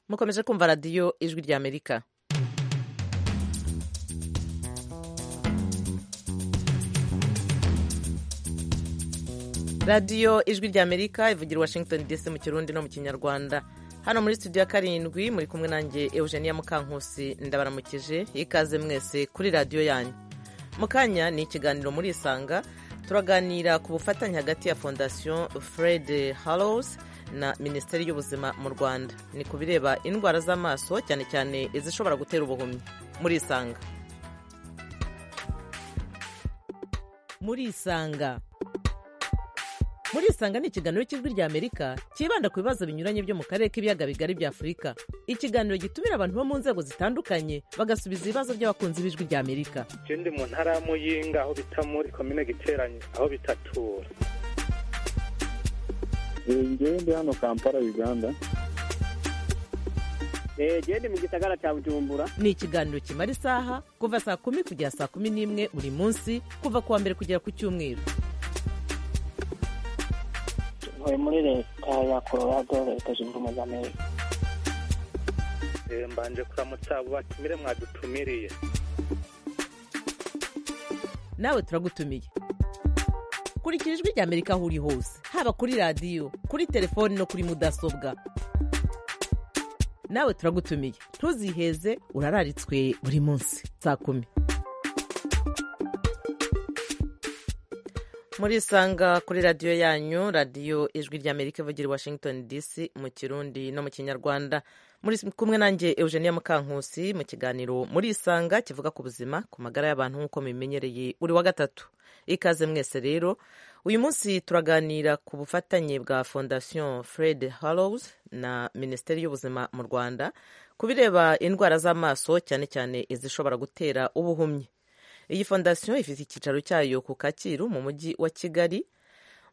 mukomeje kumva radiyo ijwi ry'amerika radiyo ijwi ry'amerika ivugira washington dc mu kirundi no mu kinyarwanda hano muri studio ya karindwi muri kumwe nanjye eugenia mukankusi ndabaramukije ikaze mwese kuri radiyo yanyu mu kanya ni ikiganiro muri isanga turaganira ku bufatanye hagati ya fondasiyo fred harrows na minisiteri y'ubuzima mu rwanda ni ku bireba indwara z'amaso cyane cyane izishobora gutera ubuhumyi muri isanga muri isanga muri isanga ni ikiganiro cy'ijwi ry'amerika cyibanda ku bibazo binyuranye byo mu karere k'ibiyaga bigari bya afurika ikiganiro gitumira abantu bo mu nzego zitandukanye bagasubiza ibibazo by'abakunzi b'ijwi ry'amerika ikindi mu ntara ya muyinga aho bita muri komine giteranye aho bitatura ngewe ndi hano kampala uganda gende mu gisagara cya bujumbura ni ikiganiro kimara isaha kuva saa kumi kugera saa kumi n'imwe buri munsi kuva ku wa mbere kugera ku cyumweru ntuye muri leta ya colorado leta zunze ubumwe za amerika mbanje kuramutsa abo batumire mwadutumiriye nawe turagutumiye kurikira ijwi ry'amerika aho uri hose haba kuri radiyo kuri telefoni no kuri mudasobwa nawe turagutumiye ntuziheze urararitswe buri munsi saa kumi muri isanga kuri radiyo yanyu radiyo ijwi ry'amerika ivugira i washington dc mu kirundi no mu kinyarwanda muri kumwe nanjye eugenia mukankusi mu kiganiro muri isanga kivuga ku buzima ku magara y'abantu nk'uko mubimenyereye buri wa gatatu ikaze mwese rero uyu munsi turaganira ku bufatanye bwa fondasiyo fred harrows na minisiteri y'ubuzima mu rwanda ku bireba indwara z'amaso cyane cyane izishobora gutera ubuhumyi iyi fondasiyo ifite icyicaro cyayo ku kacyiru mu mujyi wa kigali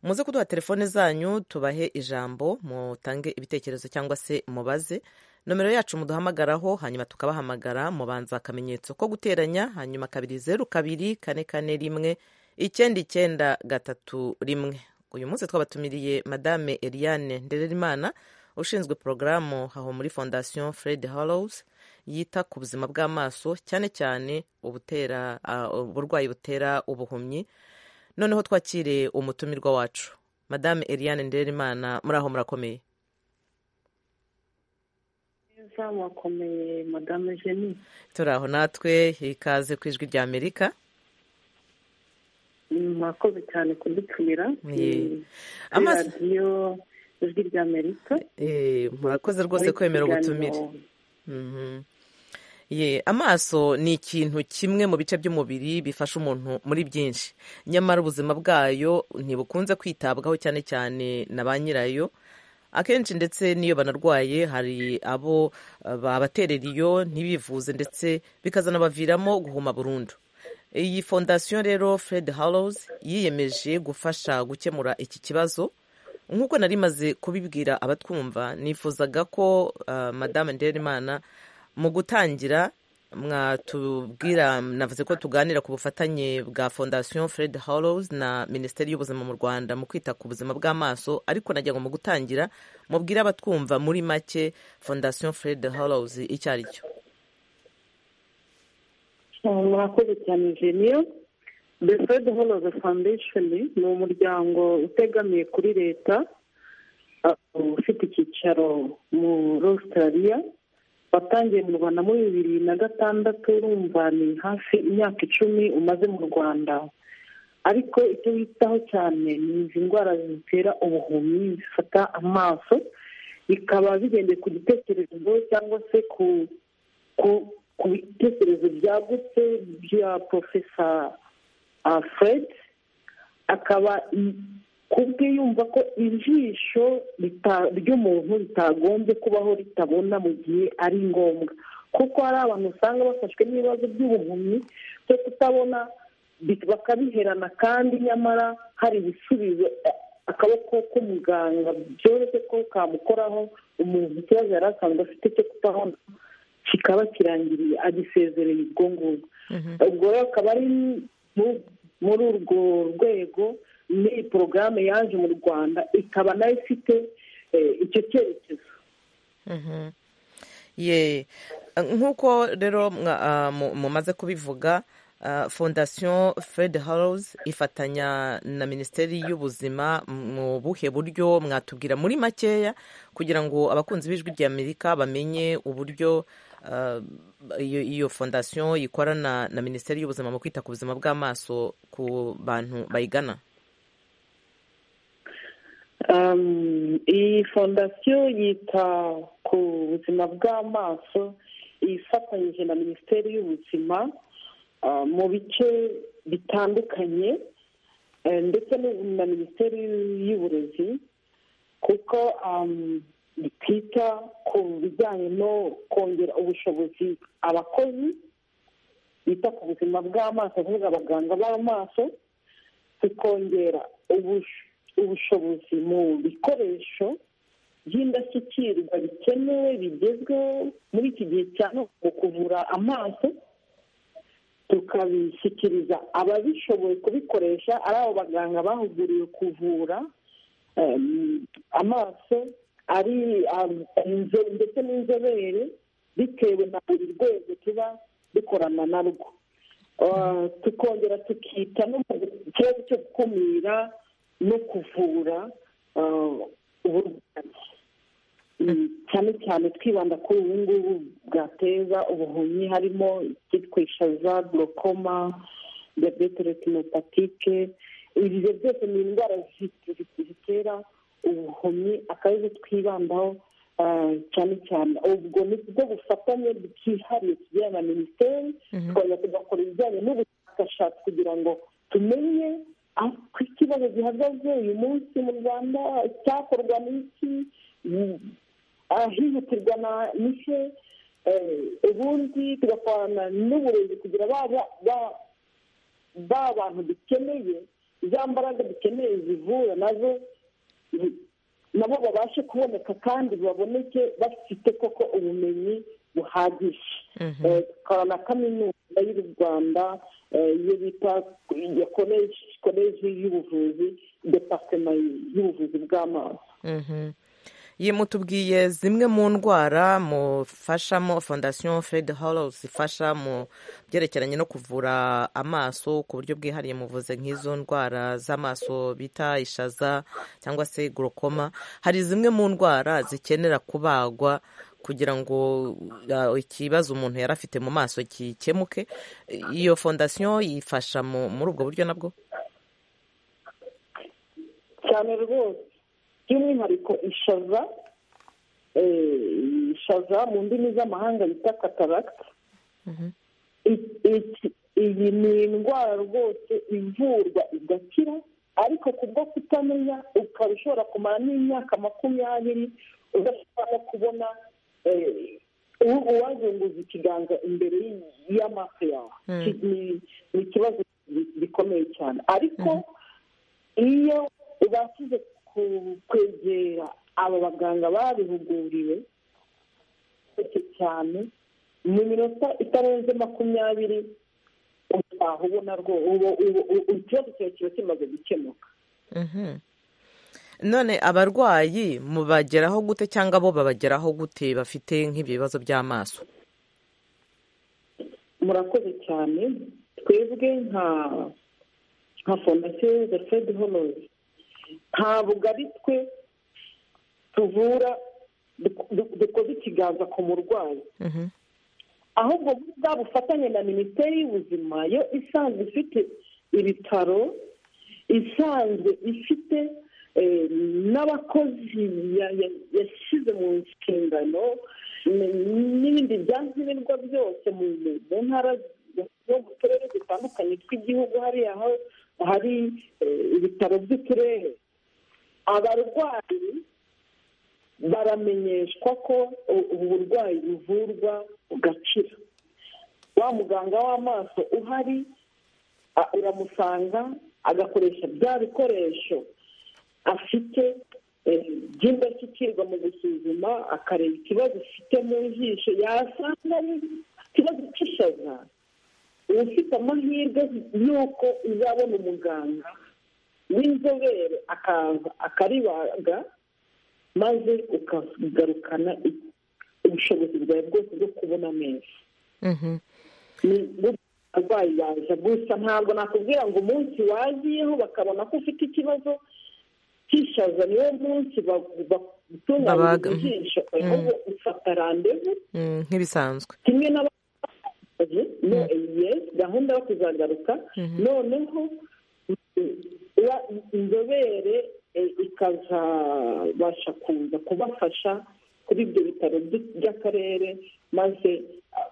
muze kuduha telefone zanyu tubahe ijambo mutange ibitekerezo cyangwa se mubaze nomero yacu muduhamagaraho hanyuma tukabahamagara mubanza akamenyetso ko guteranya hanyuma kabiri zeru kabiri kane kane rimwe icyenda icyenda gatatu rimwe uyu munsi twabatumiriye madame eliane ndererimana ushinzwe porogaramu aho muri fondasiyo fred harrows yita ku buzima bw'amaso cyane cyane ubutera uburwayi butera ubuhumyi noneho twakire umutumirwa wacu madame eliane nderimana muri aho murakomeye neza murakomeye madame jeni turi aho natwe ikaze ku ijwi rya amerika murakoze cyane kudutumira radiyo ijwi rya amerika murakoze rwose kwemera ubutumire ye amaso ni ikintu kimwe mu bice by'umubiri bifasha umuntu muri byinshi nyamara ubuzima bwayo ntibukunze kwitabwaho cyane cyane na ba nyirayo akenshi ndetse n'iyo banarwaye hari abo babaterera iyo ntibivuze ndetse bikazanabaviramo guhuma burundu iyi fondasiyo rero fred harrows yiyemeje gufasha gukemura iki kibazo nk'uko nari maze kubibwira abatwumva nifuzaga ko madame nderimana mu gutangira mwatubwira navuze ko tuganira ku bufatanye bwa fondasiyo fred harrows na minisiteri y'ubuzima mu rwanda mu kwita ku buzima bw'amaso ariko nagira ngo mu gutangira mubwire abatwumva muri make fondasiyo fred harrows icyo ari cyo murakoze cyane jeniyo the fred holoze foundation ni umuryango utegamiye kuri leta ufite icyicaro muri australia watangiye mu rwanda muri bibiri na gatandatu urumva ni hafi imyaka icumi umaze mu rwanda ariko icyo witaho cyane ni izi ndwara zitera ubuhumyi zifata amaso bikaba bigendeye ku gitekerezo cyangwa se ku ku bitekerezo byagutse bya porofesa fred akaba kubwe yumva ko ijisho ry'umuntu ritagombye kubaho ritabona mu gihe ari ngombwa kuko hari abantu usanga bafashwe n'ibibazo by'ubuhumyi byo kutabona bakabiherana kandi nyamara hari ibisubizo akaboko k'umuganga byoroshye ko kamukoraho umuntu ikibazo yari asanzwe afite cyo kutabona kikaba kirangiriye agisezereye ubwo ngubwo ubwo rero akaba ari muri urwo rwego n'iyi porogaramu yaje mu rwanda ikaba nayo ifite icyo cyerekezo ye nk'uko rero mwa- ah, mu- mumaze kubivuga ah, fondasiyo fred Hallows ifatanya na minisiteri y'ubuzima mu buhe buryo mwatubwira muri makeya kugira ngo abakunzi b'ijwi rya amerika bamenye uburyo ah, iyo iyo fondasiyo ikorana na minisiteri y'ubuzima mu kwita ku buzima bw'amaso ku bantu bayigana Um, iyi fondasiyo yita ku buzima bw'amaso ifatanyije na minisiteri y'ubuzima uh, mu bice bitandukanye eh, ndetse n'ubu- na minisiteri y'uburezi kuko um, twita ku bijyanye no kongera ubushobozi abakozi bita ku buzima bw'amaso kuvuga abaganga b'amaso tukongera ubush- ubushobozi mu bikoresho by'indashyikirwa bikenewe bigezweho muri iki gihe cya none mu kuvura amaso tukabishyikiriza ababishoboye kubikoresha ari abo baganga bahuguriwe kuvura em, amaso ari am- inzo- ndetse n'inzobere bitewe na buri rwego tuba dukorana narwo Uh, tukongera tukita no mu kibazo cyo gukumira no kuvura uh, uburwayi Mm, cyane cyane twibanda kuri ubu ngubu bwateza ubuhumyi harimo icyitwa ishaza glaucoma diyabete retinopatike ibyo byose ni indwara zi- zi- zitera ubuhumyi akabazo twibandaho uh, cyane cyane ubwo ni bwo bufatanye bwihariye tugirana na minisiteri tukajya tugakora ibijyanye n'ubushakashatsi kugira ngo tumenye uko ikibazo gihagaze uyu munsi mu rwanda icyakorwa n'iki mm, ahihutirwa na- n'ihe eh, ubundi tugakorana n'uburezi kugira ba ba- ba- ba bantu dukeneye za mbaraga dukeneye zivura nazo mm, nabo babashe kuboneka kandi baboneke bafite koko ubumenyi buhagije Mhm. Eh, tukaba na kaminuza y'u rwanda eh, iyo bita ya koleji koleji y'ubuvuzi departema y'ubuvuzi bw'amaso Mhm. Ye mutubwiye zimwe mu ndwara mufashamo fondasiyo fred hallows ifasha mu byerekeranye no kuvura amaso ku buryo bwihariye muvuze nk'izo ndwara z'amaso bita ishaza cyangwa se glaucoma hari zimwe mu ndwara zikenera kubagwa kugira ngo uh, ikibazo umuntu yari afite mu maso gikemuke iyo fondasiyo yifasha mu- muri ubwo buryo nabwo cyane rwose by'umwihariko ishaza eh, ishaza mu ndimi z'amahanga bita kataragita I- iki- iyi ni indwara rwose ivurwa igakira ariko kubwo kutamenya ukaba ushobora kumara n'imyaka makumyabiri udashobora no kubona eh, u- uwazunguza ikiganza imbere y- y'amaso yawe Mm. Ki- ni ni ikibazo gi- gikomeye cyane ariko iyo ubashije ku- kwegera aba baganga babihuguriwe cyane cyane mu minota itarenze makumyabiri utaha ubona rwose ikibazo cyawe kiba kimaze gukemuka Mhm. none abarwayi mubageraho gute cyangwa bo babageraho gute bafite nk'ibyo bibazo by'amaso murakoze cyane twebwe nka nka fondasiyo za fred honozi ntabwo ari twe tuvura duk- duk- dukoze ikiganza ku murwayi Mhm. ahubwo muri bwa bufatanye na minisiteri y'ubuzima yo isanzwe ifite ibitaro isanzwe ifite eh, n'abakozi ya- ya- yashyize mu nshingano n- n'ibindi byankenerwa byose mu mu- mu ntara no mu turere dutandukanye tw'igihugu hariya aho hari eh, ibitaro by'uturere abarwayi baramenyeshwa ko u- ubu burwayi buvurwa bugakira wa muganga w'amaso uhari a- uramusanga agakoresha bya bikoresho afite eh, by'indashyikirwa mu gusuzuma akareba ikibazo ufite mu jisho yasanga ari ikibazo cy'ishaza uba ufite amahirwe y'uko uzabona umuganga w'inzobere akaza akaribaga maze ukagarukana ubushobozi bwawe bwose bwo kubona neza Mhm. ni arwayi yaza gusa ntabwo nakubwira ngo umunsi waziyeho bakabona ko ufite ikibazo cy'ishaza niwo munsi batunganyiriza Babaga, mhm. ijisho ahubwo ufata randevu Mm, nk'ibisanzwe kimwe n'abakozi no yes gahunda yo kuzagaruka noneho mm, ya- inzobere eh, ikazabasha kuza kubafasha kuri ibyo bitaro by- by'akarere maze ah,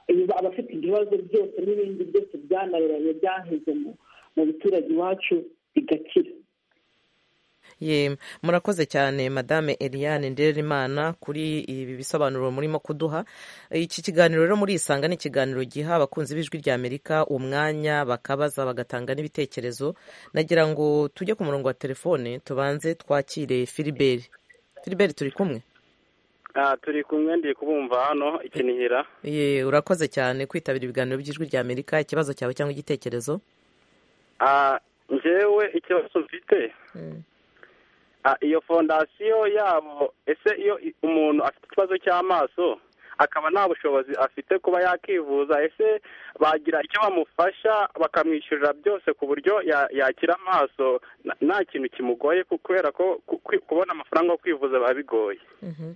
eh, abafite ibibazo byose n'ibindi byose byananiranye byaheze mu- mu biturage iwacu bigakira Yemwe. murakoze cyane madame eliane nderimana kuri ibi bisobanuro murimo kuduha iki kiganiro rero murisanga ni ikiganiro giha abakunzi b'ijwi rya amerika umwanya bakabaza bagatanga n'ibitekerezo nagira ngo tujye ku murongo wa telefone tubanze twakire filiberi filiberi turi kumwe aha turi kumwe ndi kubumva hano ikinihira Ye, urakoze cyane kwitabira ibiganiro by'ijwi rya amerika ikibazo cyawe cyangwa igitekerezo aha njyewe ikibazo mfite Ah, iyo fondasiyo yabo ese iyo i- umuntu afite ikibazo cy'amaso akaba nta bushobozi afite kuba yakivuza ese bagira icyo bamufasha bakamwishyurira byose ku buryo ya- yakira amaso na- nta kintu kimugoye ku- kubera ko ku- ku- kubona amafaranga yo kwivuza biba bigoye Mhm.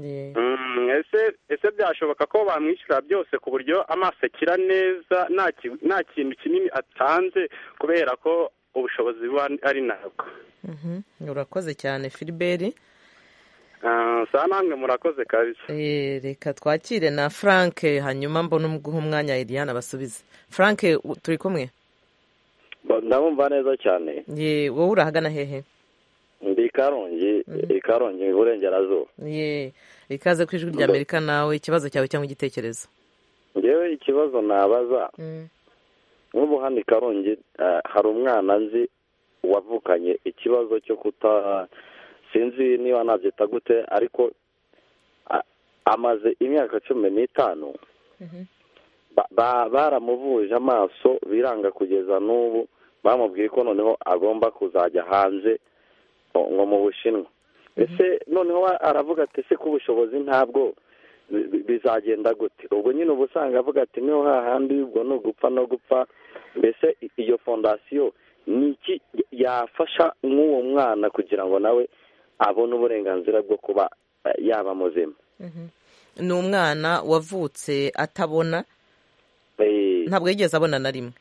Ye. Mm, ese ese byashoboka ko bamwishyura byose ku buryo amaso akira neza nta ki- nta kintu kinini atanze kubera ko ubushobozi buba ari ntabwo Mhm. urakoze cyane filiberi saa namwe murakoze kabisa Eh, reka twakire na frank hanyuma mbone umuguha umwanya eliane abasubize frank u- turi kumwe ndabumva neza cyane ye wowe urahagana hehe ndi i karongi i karongi iburengerazuba ye ikaze ku ijwi rya amerika nawe ikibazo cyawe cyangwa igitekerezo ngewe ikibazo nabaza Mm. nk'ubu hano i karongi eh, hari umwana nzi wavukanye ikibazo cyo kuta sinzi niba nabyita gute ariko a- amaze imyaka cumi n'itanu Ba- ba- baramuvuje amaso biranga kugeza n'ubu bamubwiye ko noneho agomba kuzajya hanze ngo- ngo mu bushinwa ese noneho wa- aravuga ati ese ko ubushobozi ntabwo bi- bi- bizagenda gute ubwo nyine uba usanga avuga ati niho hahandi ubwo ni ugupfa no gupfa mbese i- iyo fondasiyo ni iki yafasha nk'uwo mwana kugira ngo nawe abone uburenganzira bwo kuba eh, yaba muzima ni umwana wavutse atabona Eh, ntabwo yigeze abona na rimwe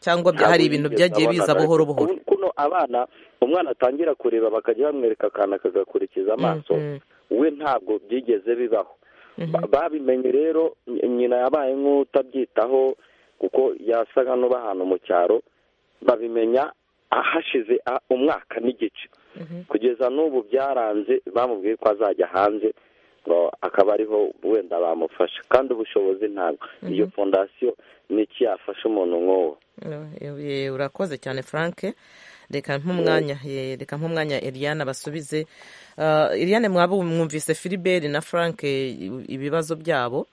cyangwa bya- Ntabwo hari ibintu yigeze byagiye abona biza na- buhoro buhoro Kun- kuno abana umwana atangira kureba bakajya bamwereka akantu akagakurikiza amaso Mm, we ntabwo byigeze bibaho Ba- babimenye rero ny- nyina yabaye nk'utabyitaho kuko yasaga n'ubahana mu cyaro babimenya ahashize a- umwaka n'igice kugeza n'ubu byaranze bamubwiye ko azajya hanze ngo akaba ariho wenda bamufasha kandi ubushobozi ntabwo iyo fondasiyo ni iki yafasha umuntu nk'uwo ye, urakoze cyane frank reka nk'umwanya ye, reka nk'umwanya eliane abasubize Ah, eliane mwaba mwumvise filiberi na frank eh, ibibazo byabo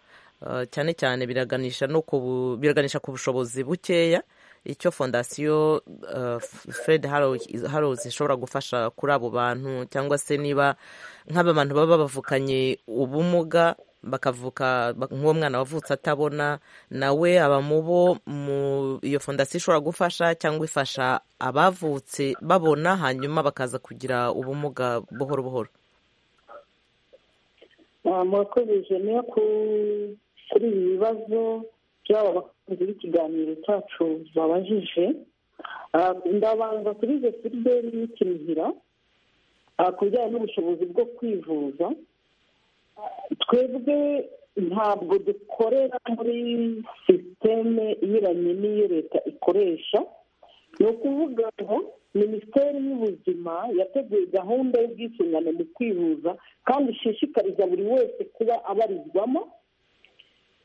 Ah, cyane cyane biraganisha no ku bu- biraganisha ku bushobozi bukeya icyo fondasiyo ah, F- fred harows ishobora gufasha kuri abo bantu cyangwa se niba nk'aba bantu baba bavukanye ubumuga bakavuka bak- nk'uwo mwana wavutse atabona nawe aba mu bo mu iyo fondasiyo ishobora gufasha cyangwa ifasha abavutse babona hanyuma bakaza kugira ubumuga buhoro buhoro Ah, murakoze jene ku- kuri ibi bibazo by'aba bakunzi b'ikiganiro cyacu babajije Ah, ndabanza kuri izo filiberi y'ikinihira ah, ku bijyanye n'ubushobozi bwo kwivuza Ah, twebwe ntabwo dukorera muri sisiteme inyuranye n'iyo leta ikoresha ni ukuvuga ngo minisiteri y'ubuzima yateguye gahunda y'ubwisungane mu kwivuza kandi ishishikariza buri wese kuba abarizwamo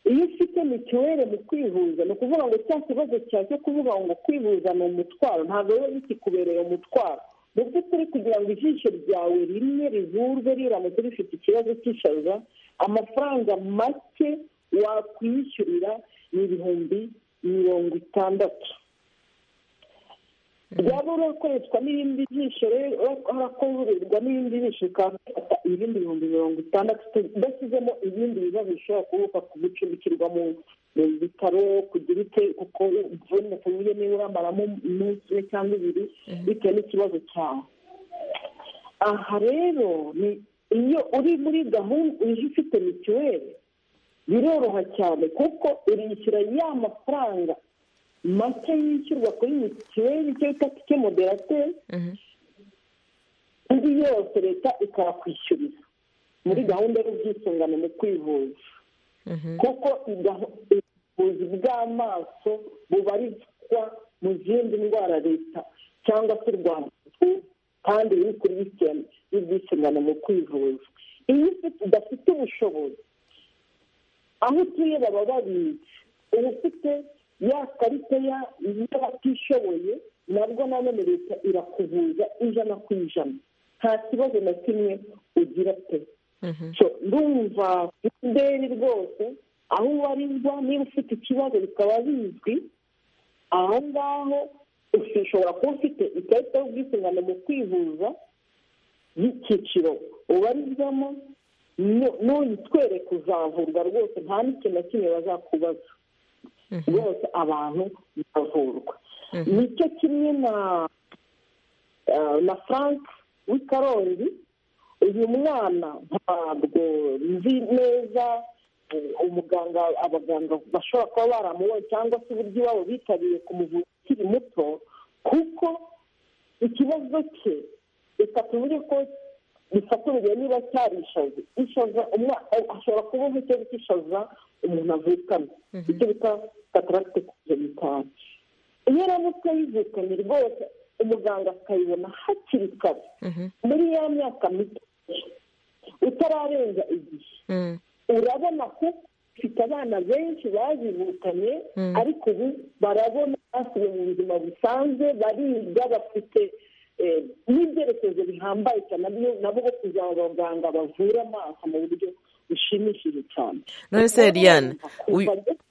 iyo ufite mituweli mu kwivuza ni ukuvuga ngo cya kibazo cyawe cyo kuvuga ngo kwivuza ni umutwaro ntabwo rero bikikubereye umutwaro mu by'ukuri kugira ngo ijisho ryawe rimwe rivurwe riramutse rifite ikibazo cy'ishaza amafaranga make wakwishyurira ni ibihumbi mirongo itandatu byaba urakoreshwa n'ibindi jisho rero harakorerwa n'ibindi jisho ukafata ibindi bihumbi mirongo itandatu udashyizemo ibindi bibazo bishobora kuba gucumbikirwa mu bitaro kugira ute kuko uvune kuburyo niba uramaramo umunsi umwe cyangwa ibiri bitewe n'ikibazo cyawe aha rero ni iyo uri muri gahunda uje ufite mituweli biroroha cyane kuko urishyura ya mafaranga make yishyurwa kuri mituweli icyo bita tike moderateri indi yose leta ikayakwishyurira muri gahunda y'ubwisungane mu kwivuza kuko ubuvuzi bw'amaso bubarizwa mu zindi ndwara leta cyangwa se rwanda kandi biri kuri lisitemu y'ubwisungane mu kwivuza iyo udafite ubushobozi aho utuye baba babizi uba ufite ya karita y'abatishoboye nabwo nanone leta irakuvuza ijana ku ijana nta kibazo na kimwe ugira pe ndumva ideni rwose aho ubarizwa niba ufite ikibazo bikaba bizwi aho ngaho ushobora kuba ufite ikarita y'ubwisungane mu kwivuza y'icyiciro ubarizwamo nuyitwereka uzavurwa rwose nta n'ikintu na kimwe bazakubaza rwose abantu bavurwa nicyo kimwe na na frank w'ikarongi uyu mwana ntabwo nzi neza umuganga abaganga bashobora kuba baramubonye cyangwa se uburyo iwabo bitabiriye kumuvura ukiri muto kuko ikibazo cye reka tuvuge ko bifatanyije niba cyarishaza ishaza ashobora kuba ikibazo cy'ishaza umuntu avukana icyo bita kataragite kujenikani iyo aramutse yivukanye rwose umuganga akayibona hakiri kare muri ya myaka mito utararenza igihe urabona ko ufite abana benshi bazivukanye ariko ubu barabona basubiye mu buzima busanzwe bariga bafite n'ibyerekezo bihambaye cyane nabo bo kugira ngo abaganga bavure amaso mu buryo bushimishije cyane none se riyana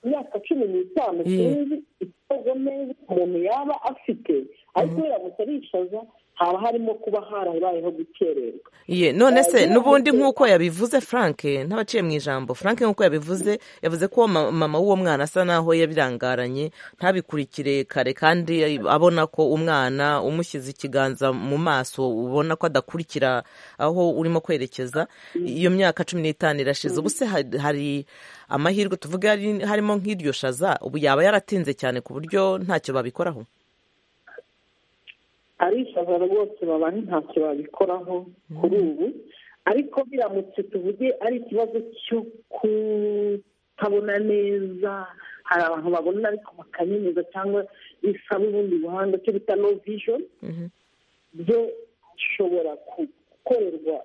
imyaka cumi n'itanu sinzi ikibazo neza umuntu yaba afite ariko iyo yamutse arishaza haba harimo kuba harabayeho gukererwa ye none se n'ubundi nk'uko yabivuze frank ntabaciye mu ijambo frank nk'uko yabivuze yavuze ko mama w'uwo mwana asa naho yabirangaranye ntabikurikire kare kandi abona ko umwana umushyize ikiganza mu maso ubona ko adakurikira aho urimo kwerekeza iyo myaka cumi n'itanu irashize ubu se hari amahirwe tuvuge harimo nk'iryo shaza ubu yaba yaratinze cyane ku buryo ntacyo babikoraho arishaza rwose baba ntacyo babikoraho kuri ubu ariko biramutse tuvuge ari ikibazo cyo kutabona neza hari abantu babona ariko bakanyemeza cyangwa bisaba ubundi buhanga cyo bita no vijoni byo bishobora gukorerwa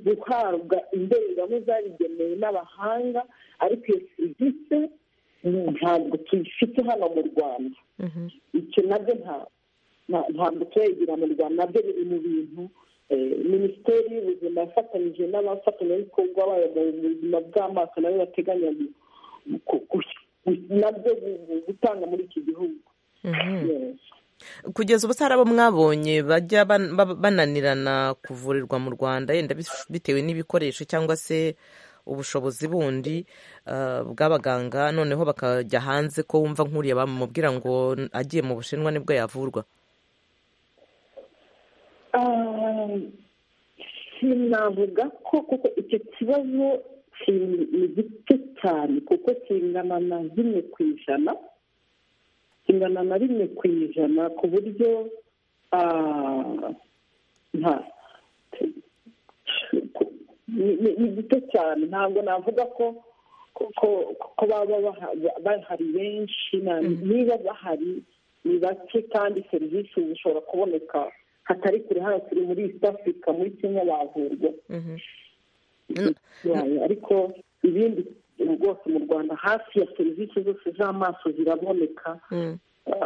guhabwa indorerwamo zabigenewe n'abahanga ariko iyo serivisi ntabwo tuyifite hano mu rwanda icyo nabyo ntabwo ntabwo turegira mu rwanda nabyo biri mu bintu minisiteri y'ubuzima yafatanyije n'abafatanyabikorwa bayo mu buzima bw'amaso nayo bateganya nabyo gutanga muri iki gihugu kugeza ubu hari abo mwabonye bajya bananirana kuvurirwa mu rwanda yenda bitewe n'ibikoresho cyangwa se ubushobozi bundi bw'abaganga noneho bakajya hanze ko wumva nk'uriya bamubwira ngo agiye mu bushinwa nibwo yavurwa sinavuga ko kuko icyo kibazo ni gito cyane kuko kingana na rimwe ku ijana kingana na rimwe ku ijana ku buryo nta ni gito cyane ntabwo navuga ko ko baba bahari benshi niba bahari ni bake kandi serivisi zishobora kuboneka hatari kure hano turi muri east africa muri kenya bavurwa ariko ibindi rwose mu rwanda hafi ya serivisi zose z'amaso ziraboneka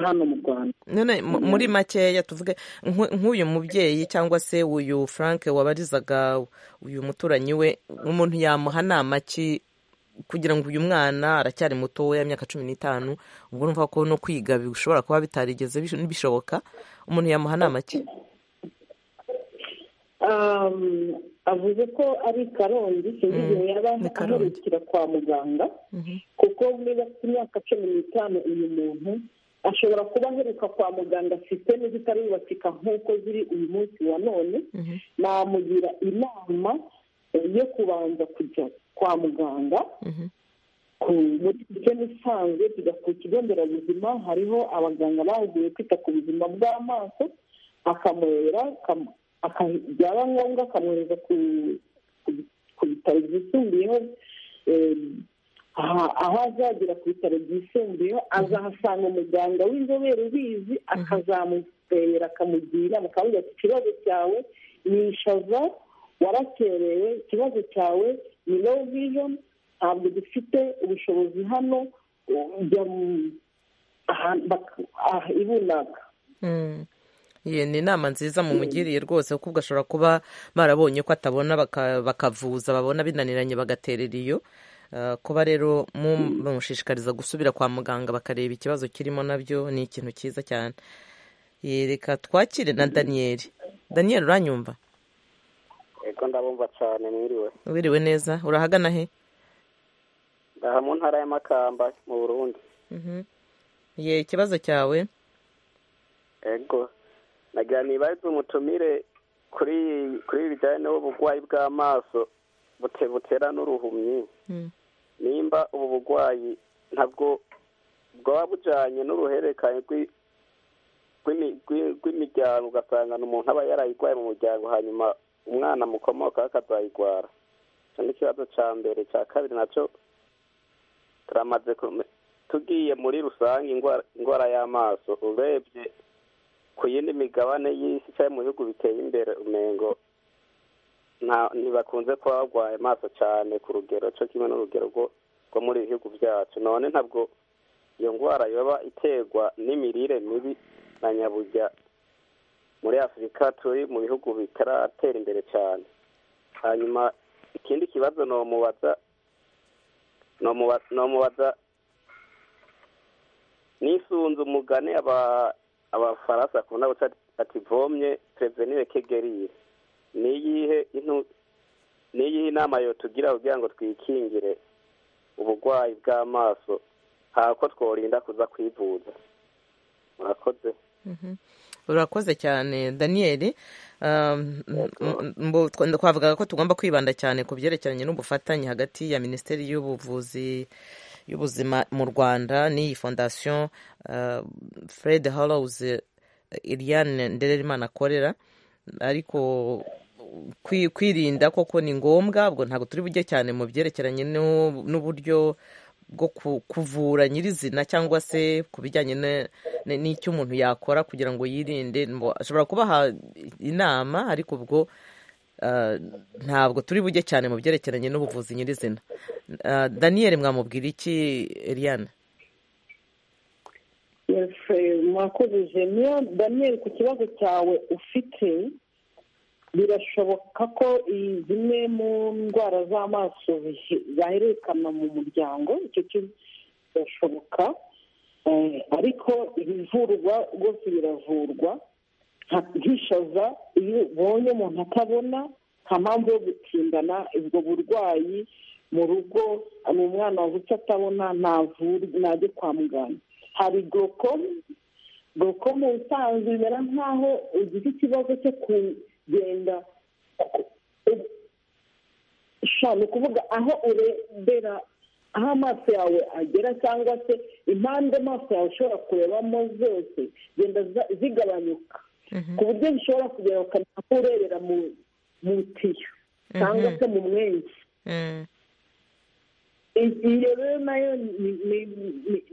hano mu rwanda none muri makeya tuvuge nk'uyu mubyeyi cyangwa se uyu frank wabarizaga uyu muturanyi we umuntu yamuha nama ki kugira ngo uyu mwana aracyari muto we y'imyaka cumi n'itanu ubwo urumva ko no kwiga bishobora kuba bitarigeze bish- bishoboka umuntu yamuha nama ki Um, avuze ko ari karongi sinzi Mm, igihe yaba ni Karongi. aherukira kwa muganga kuko niba afite imyaka cumi n'itanu uyu muntu ashobora kuba aheruka kwa muganga sisiteme zitarubakika nk'uko ziri uyu munsi wa none namugira inama eh, yo kubanza kujya kwa muganga ku muri sisiteme isanzwe tujya ku kigo nderabuzima hariho abaganga bahuguye kwita ku buzima bw'amaso akamurera akam- aka- byaba ngombwa akamwohereza ku ku- ku bitaro byisumbuyeho eh, aha- aho azagera ku bitaro byisumbuyeho azahasanga umuganga w'inzobere ubizi akazamurebera akamugira inama akamugira ati ikibazo cyawe ni ishaza warakerewe ikibazo cyawe ni low vision ntabwo dufite ubushobozi hano ujya mu- ahantu bak- ah, i runaka Mm. Ye, ni inama nziza mumugiriye rwose kuko gashobora kuba barabonye ko atabona baka- bakavuza babona binaniranye bagaterera iyo Ah, kuba rero mu- bamushishikariza gusubira kwa muganga bakareba ikibazo kirimo nabyo ni ikintu cyiza cyane Ye, reka twakire na daniyeli daniyeli uranyumva ego ndabumva cyane mwiriwe wiriwe neza urahagana he aha mu ntara y'amakamba mu burundi Mhm. ye ikibazo cyawe ego nagira ibarize umutumire kuri kuri ibi bijyanye n'uburwayi bw'amaso bute butera n'uruhumyi Mm. nimba ubu burwayi ntabwo bwaba bujyanye n'uruhererekane rw'i- rw'imi- rw'i- rw'imiryango ugasanga ni umuntu aba yarayirwaye mu muryango hanyuma umwana mukomokaho akazayirwara icyo ni ikibazo cya mbere icya kabiri nacyo turamaze kume- tugiye muri rusange indwara- indwara y'amaso urebye ku yindi migabane y'isi cyangwa mu bihugu biteye imbere umengo nta- ntibakunze kuba barwaye amaso cyane ku rugero cyo kimwe n'urugero rwo rwo muri ibi bihugu byacu none ntabwo iyo ndwara yoba iterwa n'imirire mibi na nyaburya muri afurika turi mu bihugu bitaratera imbere cyane hanyuma ikindi kibazo nomubaza nomuba- nomubaza nisunze umugani aba- abafaransa bakunda guca ati vomye prevenire kegerire ni iyihe intu- ni iyihe inama yotugira kugira ngo twikingire uburwayi bw'amaso hari uko tworinda kuza kwivuza murakoze Mhm. urakoze cyane daniyeli Um, m- mbo- twa- twavugaga ko tugomba kwibanda cyane ku byerekeranye n'ubufatanye hagati ya minisiteri y'ubuvuzi y'ubuzima mu rwanda n'iyi fondasiyo uh, fred hallows iriane ndererimana akorera ariko kwi- kwirinda koko ni ngombwa ubwo ntabwo turi bujye cyane mu byerekeranye n'u- n'uburyo bwo ku- kuvura nyirizina cyangwa se ku bijyanye ne- ne- n'icyo umuntu yakora kugira ngo yirinde Mbo- ashobora kubaha inama ariko ubwo ah, ntabwo turi bujye cyane mu byerekeranye n'ubuvuzi nyirizina Ah, daniyeli mwamubwira iki eliane Yes, eh, mwakoze jeniya daniel ku kibazo cyawe ufite birashoboka ko i- zimwe mu ndwara z'amaso bihe- zahererekana mu muryango icyo ki- birashoboka Eh, ariko ibivurwa rwose biravurwa nka- nk'ishaza iyo ubonye umuntu atabona nta mpamvu yo gutindana ubwo burwayi mu rugo ni umwana wavutse atabona ntavurwe ntajye kwa muganga hari gorokome gorokome usanzwe bimera nk'aho ugize ikibazo cyo kugenda sha ni ukuvuga aho urebera aho amaso yawe agera cyangwa se impande amaso yawe ushobora kurebamo zose zigenda za- zigabanyuka ku buryo bishobora kugera bakamenya aho urebera mu mu tiyo cyangwa se mu mwenzi Mm. iyo rero nayo ni ni- ni-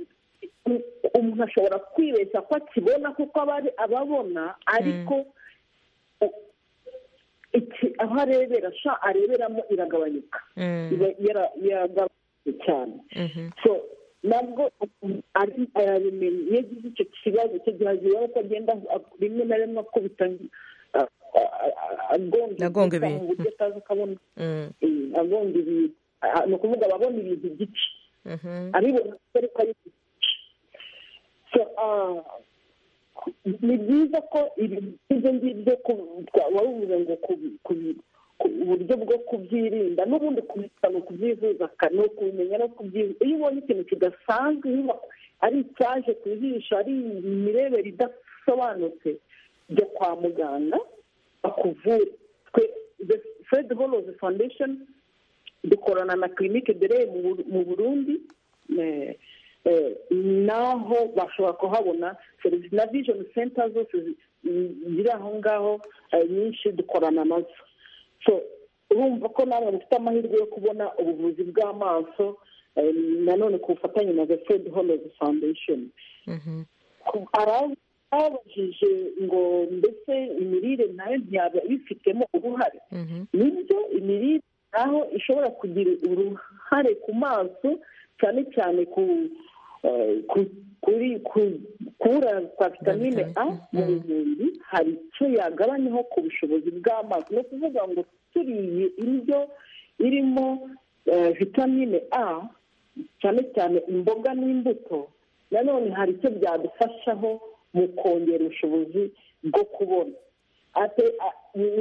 ni- umuntu ashobora kwibeshya ko akibona kuko aba ari ababona ariko u- iki- aho arebera sha areberamo iragabanyuka Mm. Iba yara- yaragabanutse cyane Mhm. so nabwo ari arabimenya iyo agize icyo kibazo icyo gihe azibona ko agenda a- rimwe na rimwe akubita a- a- a- agonga Agonga ibikuta ibintu. mu buryo atazi akabona Mm. Eh, agonga ibintu ni ukuvuga ababona ibintu gike abibona ariko ari so ni byiza ko ibyo ngibyo wari uvuze ngo uburyo bwo kubyirinda n'ubundi kubisaba ni ukubyivuza ni ukubimenya no kubyivuza iyo ubonye ikintu kidasanzwe ari icyaje ku jisho ari imirebere idasobanutse jya kwa muganga bakuvure twe fred holozi foundation dukorana na kirinike dore mu burundi naho bashobora kuhabona serivisi na vision center zose ziri aho ngaho nyinshi dukorana nazo urumva ko nawe mufite amahirwe yo kubona ubuvuzi bw'amaso nanone ku bufatanye na the fred holozi foundation babajije ngo mbese imirire nayo ntiyaba ibifitemo uruhare nibyo imirire naho ishobora kugira uruhare ku maso cyane cyane kuri kubura kwa vitamine a mu mubiri hari icyo yagabanyaho ku bushobozi bw'amaso ni ukuvuga ngo turiye indyo irimo vitamine a cyane cyane imboga n'imbuto nanone hari icyo byadufashaho mu kongera ubushobozi bwo kubona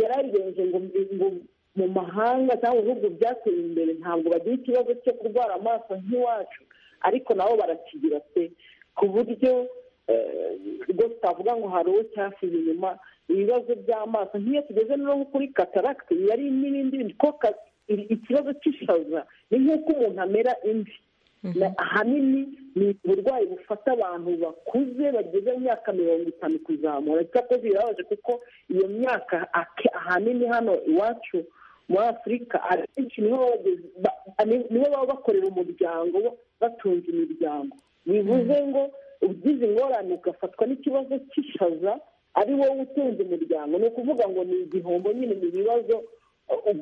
yararenze ngo mu mahanga cyangwa ibihugu byateye imbere ntabwo bagira ikibazo cyo kurwara amaso nk'iwacu ariko nabo barakigira pe ku buryo rwose utavuga ngo hari uwo cyasize inyuma ibibazo by'amaso nk'iyo tugeze no kuri kataragiti yari n'ibindi bintu ko ikibazo cy'ishaza ni nk'uko umuntu amera imvi ahanini ni uburwayi bufata abantu bakuze bageze mu myaka mirongo itanu kuzamura icyakora birababaje kuko iyo myaka ahanini hano iwacu muri afurika akenshi niho baba bakorera umuryango batunze imiryango bivuze ngo ugize ingorane ugafatwa n'ikibazo cy'ishaza ari wowe utunze umuryango ni ukuvuga ngo ni igihombo nyine ni ibibazo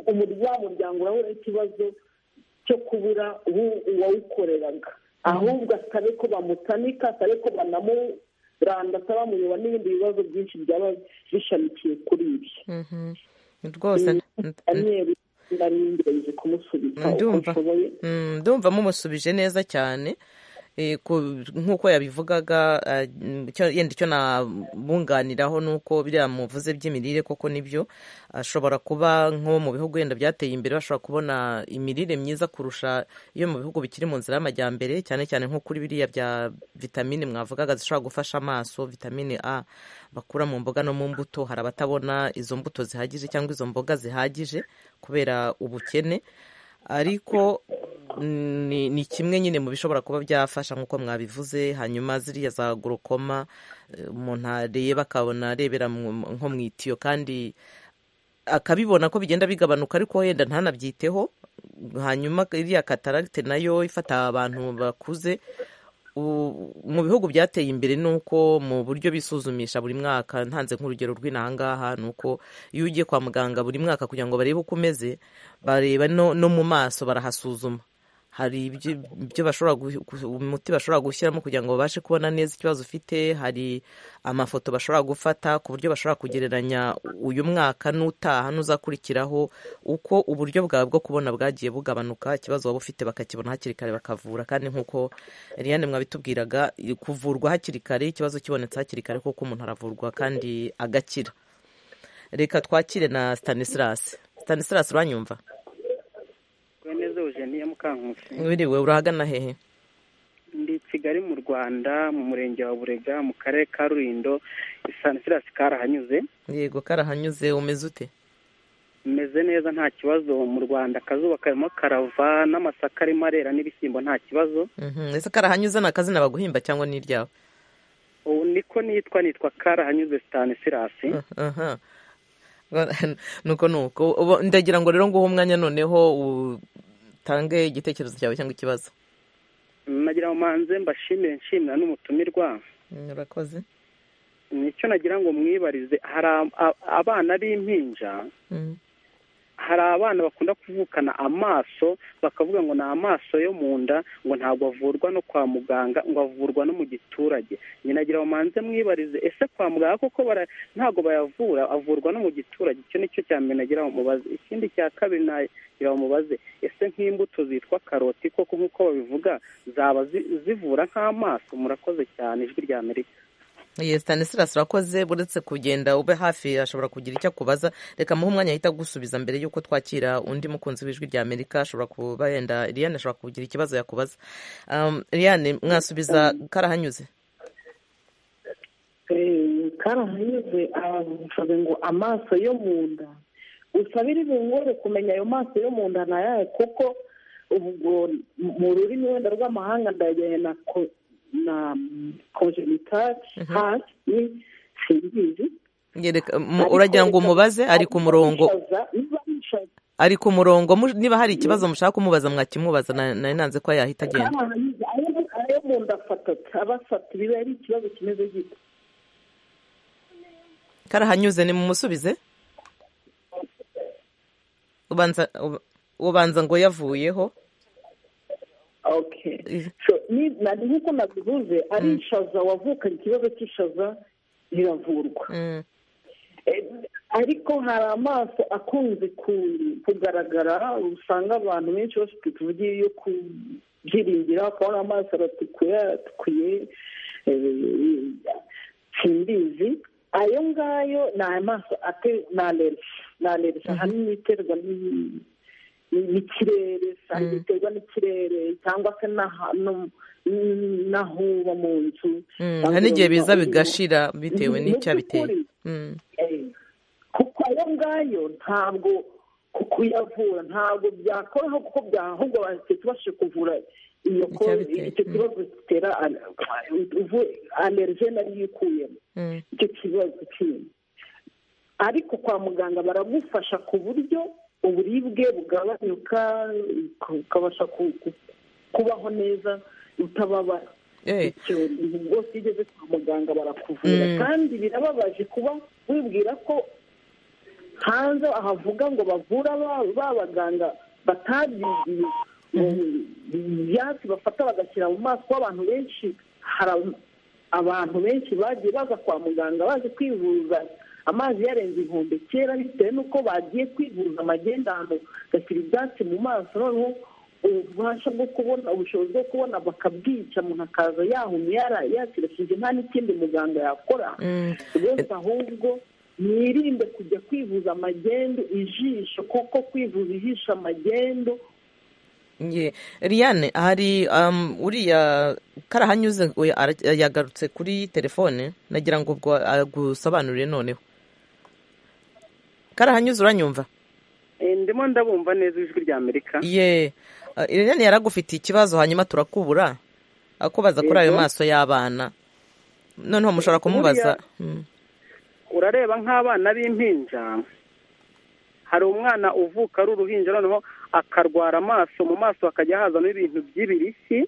umuryango urahura n'ikibazo cyo kubura uwawukoreraga ahubwo atabe ko bamutanika atabe ko banamuranda atabamuyoba n'ibindi bibazo byinshi byaba bishamikiye kuri ibyo rwose ndaringereje kumusubiza uko nshoboye ndumva mumusubije neza cyane nk'uko yabivugaga yenda icyo nabunganiraho ni uko biriya muvuze by'imirire koko nibyo ashobora kuba nko mu bihugu wenda byateye imbere bashobora kubona imirire myiza kurusha iyo mu bihugu bikiri mu nzira y'amajyambere cyane cyane nko kuri biriya bya vitamine mwavugaga zishobora gufasha amaso vitamine a bakura mu mboga no mu mbuto hari abatabona izo mbuto zihagije cyangwa izo mboga zihagije kubera ubukene ariko ni kimwe nyine mu bishobora kuba byafasha nk'uko mwabivuze hanyuma ziriya za gorokoma umuntu areba akabona arebera nko mu itiyo kandi akabibona ko bigenda bigabanuka ariko wenda ntanabyiteho hanyuma iriya kataragite nayo ifata abantu bakuze mu bihugu byateye imbere ni uko mu buryo bisuzumisha buri mwaka ntanze nk'urugero rw'inahangaha ni uko iyo ugiye kwa muganga buri mwaka kugira ngo barebe uko umeze bareba no mu maso barahasuzuma hari ibyo bashobora umuti bashobora gushyiramo kugira ngo babashe kubona neza ikibazo ufite hari amafoto bashobora gufata ku buryo bashobora kugereranya uyu mwaka n'utaha n'uzakurikiraho uko uburyo bwawe bwo kubona bwagiye bugabanuka ikibazo waba ufite bakakibona hakiri kare bakavura kandi nk'uko Eliane mwabitubwiraga kuvurwa hakiri kare ikibazo kibonetse hakiri kare kuko umuntu aravurwa kandi agakira reka twakire na Stanislas Stanislas uranyumva neza Eugenie Mukankusi wiriwe urahagana hehe ndi kigali mu rwanda mu murenge wa burega mu karere ka rurindo sanisirasi karahanyuze yego karahanyuze umeze ute umeze neza nta kibazo mu rwanda akazuba karimo karava n'amasaka arimo arera n'ibishyimbo nta kibazo ese karahanyuze ni akazina baguhimba cyangwa ni iryawe ubu niko nitwa nitwa karahanyuze stanisirasi nuko nuko ndagira ngo rero nguhe umwanya noneho utange igitekerezo cyawe cyangwa ikibazo nagira ngo manze mbashimire nshimira n'umutumirwa urakoze nicyo nagira ngo mwibarize hari abana b'impinja hari abana bakunda kuvukana amaso bakavuga ngo ni amaso yo mu nda ngo ntabwo avurwa no kwa muganga ngo avurwa no mu giturage nyinagira ngo manze mwibarize ese kwa muganga koko ntabwo bayavura avurwa no mu giturage icyo ni cyo cya mbere nagira ngo mubaze ikindi cya kabiri nagira ngo mubaze ese nk'imbuto zitwa karoti koko nk'uko babivuga zaba zivura nk'amaso murakoze cyane ijwi rya amerika Yes, Stanislas urakoze buretse kugenda ube hafi ashobora kugira icyo akubaza reka muhe umwanya ahita gusubiza mbere y'uko twakira undi mukunzi w'ijwi rya Amerika ashobora kuba yenda Liliane ashobora kugira ikibazo yakubaza um, Liliane mwasubiza karahanyuze karahanyuze aravuga ngo amaso yo mu nda gusa biri bungore kumenya ayo maso yo mu nda nayahe kuko ubwo mu rurimi wenda rw'amahanga ndajyanye na na congenital heart ni simbizi uragira ngo umubaze ari ku murongo ari ku murongo niba hari ikibazo mushaka kumubaza mwakimubaza nari nanze ko yahita agenda ayo mu nda afatata abafata biba ari ikibazo kimeze gito karahanyuze ni mumusubize ubanza ngo yavuyeho nari nk'uko nabivuze ari ishaza wavukanye ikibazo cy'ishaza biravurwa ariko hari amaso akunze kugaragara usanga abantu benshi bafite tuvugiye yo kubyiringira bakabona amaso aratukuye aratukuye simbizi ayo ngayo ni amaso ni alerisi ni alerisi ahanini iterwa n'ikirere usanga iterwa n'ikirere cyangwa se n'aho uba mu nzu hari n'igihe biza bigashira bitewe n'icyabiteye kuko ayo ngayo ntabwo kuyavura ntabwo byakoraho kuko ahubwo bashe kuvura iyo icyo kibazo gitera alerije nariyo ikuyemo icyo kibazo kindi ariko kwa muganga baragufasha ku buryo uburibwe bugabanyuka ukabasha kubaho neza utababara bwose iyo ugeze kwa muganga barakuvura kandi birababaje kuba wibwira ko hanze ahavuga ngo bavura ba baganga batabyigiye ibyatsi bafata bagashyira mu maso abantu benshi hari abantu benshi bagiye baza kwa muganga baje kwivuza amazi yarenze inkombe kera bitewe n'uko bagiye kwivuza amagendano gashyira ibyatsi mu maso noneho ububasha bwo kubona ubushobozi bwo kubona bakabwica umuntu akaza yahumye yakirashije nta n'ikindi muganga yakora rwose ahubwo mwirinde kujya kwivuza amagendo ijisho kuko kwivuza ijisho amagendo Liliane hari uriya karahanyuze yagarutse kuri telefone nagira ngo ubwo agusobanurire noneho karahanyuze uranyumva ndimo ndabumva neza ijwi rya amerika ye Liliane yaragufitiye ikibazo hanyuma turakubura akubaza kuri ayo maso y'abana noneho mushobora kumubaza urareba nk'abana b'impinja hari umwana uvuka ari uruhinja noneho akarwara amaso mu maso hakajya hazamo ibintu by'ibirishyi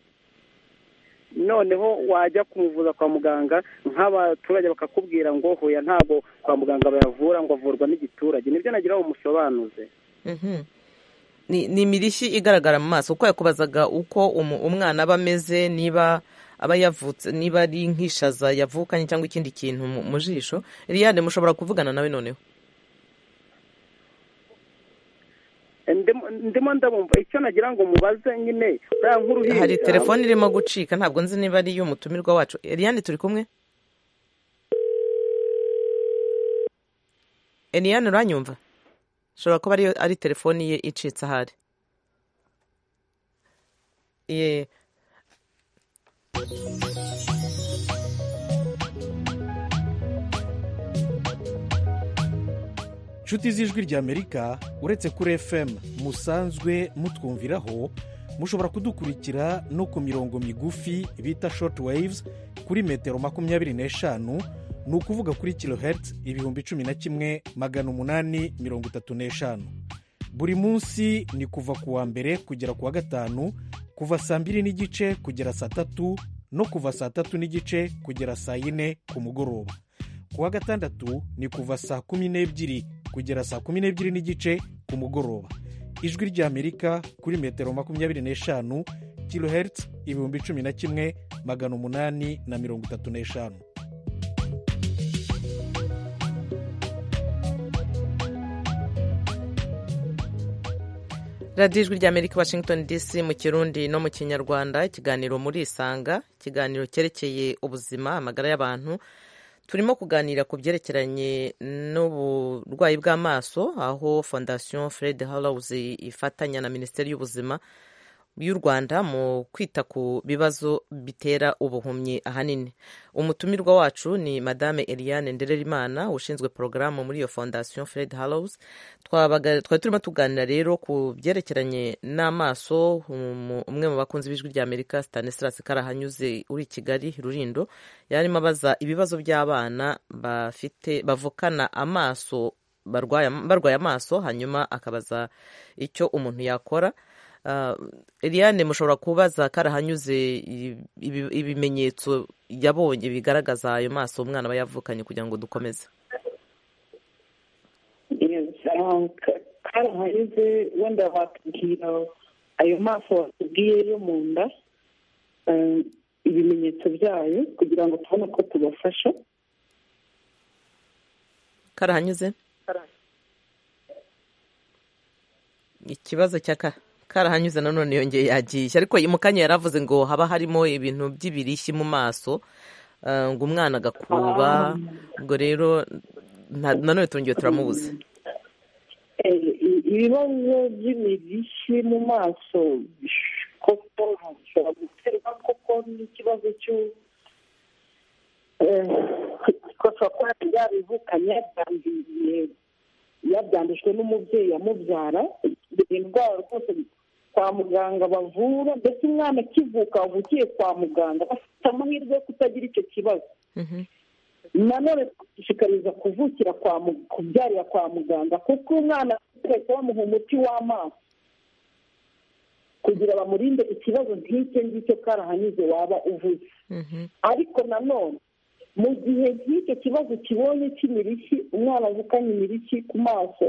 noneho wajya kumuvuza kwa muganga nk'abaturage bakakubwira ngo huya ntabwo kwa muganga bayavura ngo avurwa n'igiturage nibyo nagira ngo musobanuze ni imirishyi igaragara mu maso kuko yakubazaga uko umwana aba ameze niba aba yavutse niba ari nk'ishaza yavukanye cyangwa ikindi kintu mu jisho riyane mushobora kuvugana nawe noneho ndimo ndabumva icyo nagira ngo mubaze nyine hari telefone irimo gucika ntabwo nzi niba ari iy'umutumirwa wacu Eliane turi kumwe Eliane uranyumva ushobora kuba ari telefone ye icitse ahari ye inshuti z'ijwi ry'amerika uretse kuri fm musanzwe mutwumviraho mushobora kudukurikira no ku mirongo migufi bita shoti wayivuzi kuri metero makumyabiri n'eshanu ni ukuvuga kuri kilohertz ibihumbi cumi na kimwe magana umunani mirongo itatu n'eshanu buri munsi ni kuva ku wa mbere kugera ku wa gatanu kuva saa mbiri n'igice kugera saa tatu no kuva saa tatu n'igice kugera saa yine ku mugoroba ku wa gatandatu ni kuva saa kumi n'ebyiri kugera saa kumi n'ebyiri n'igice ku mugoroba ijwi ry'amerika kuri metero makumyabiri n'eshanu kilohertz ibihumbi cumi na kimwe magana umunani na mirongo itatu n'eshanu radiyo ijwi rya amerika washington dc mu kirundi no mu kinyarwanda ikiganiro muri isanga ikiganiro cyerekeye ubuzima amagara y'abantu turimo kuganira ku byerekeranye n'uburwayi bw'amaso aho fondasiyo fred hallowze ifatanya na minisiteri y'ubuzima y'u rwanda mu kwita ku bibazo bitera ubuhumyi ahanini umutumirwa wacu ni madame eliane ndererimana ushinzwe porogaramu muri iyo fondasiyo fred hallows twari turimo tuganira rero ku byerekeranye n'amaso umwe mu bakunzi b'ijwi rya amerika stanislas karahanyuze uri i kigali rurindo yarimo abaza ibibazo by'abana bafite bavukana amaso barwaye amaso hanyuma akabaza icyo umuntu yakora Eliane mushobora kubaza karahanyuze ibimenyetso yabonye bigaragaza ayo maso umwana aba yavukanye kugira ngo dukomeze karahanyuze wenda bakubwira ayo maso watubwiye yo mu nda ibimenyetso byayo kugira ngo tubone ko tubafasha karahanyuze ikibazo cya kara karahanyuze nanone yongeye yagiye ariko mu kanya yari avuze ngo haba harimo ibintu by'ibirishyi mu maso ngo umwana agakuba ubwo rero nanone turongeye turamubuze ibibazo by'ibirishyi mu maso koko bishobora guterwa koko n'ikibazo cy'ukosa kuba yabivukanye yabyanduriye yabyandujwe n'umubyeyi yamubyara indwara rwose kwa muganga bavura ndetse umwana akivuka wavukiye kwa muganga bafite amahirwe yo kutagira icyo kibazo nanone dushishikariza kuvukira kubyarira kwa muganga kuko umwana ahita bamuha umuti w'amaso kugira bamurinde ikibazo nk'icyo ngicyo karahanyuze waba uvuze ariko nanone mu gihe nk'icyo kibazo kibonye cy'imirishyi umwana avukanye imirishyi ku maso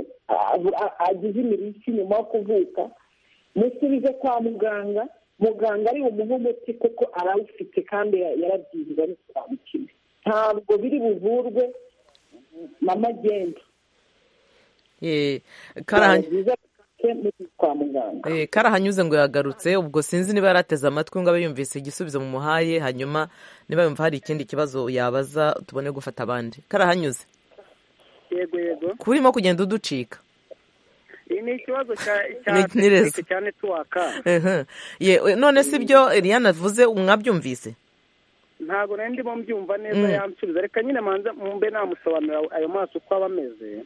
agize imirishyi nyuma yo kuvuka musubize kwa muganga muganga ari bumuhe umuti kuko arawufite kandi yarabyibuze ari kuramukina ntabwo biri buvurwe mama agenda karahanyuze ngo yagarutse ubwo sinzi niba yarateze amatwi ngo abe yumvise igisubizo mu muhaye hanyuma niba yumva hari ikindi kibazo yabaza tubone gufata abandi karahanyuze yego yego kurimo kugenda uducika ni ikibazo cya cyane tuwaka none si byo Eliane avuze mwabyumvise ntabwo nari ndimo mbyumva neza yansubiza reka nyine manza mbe namusobanurira ayo maso uko aba ameze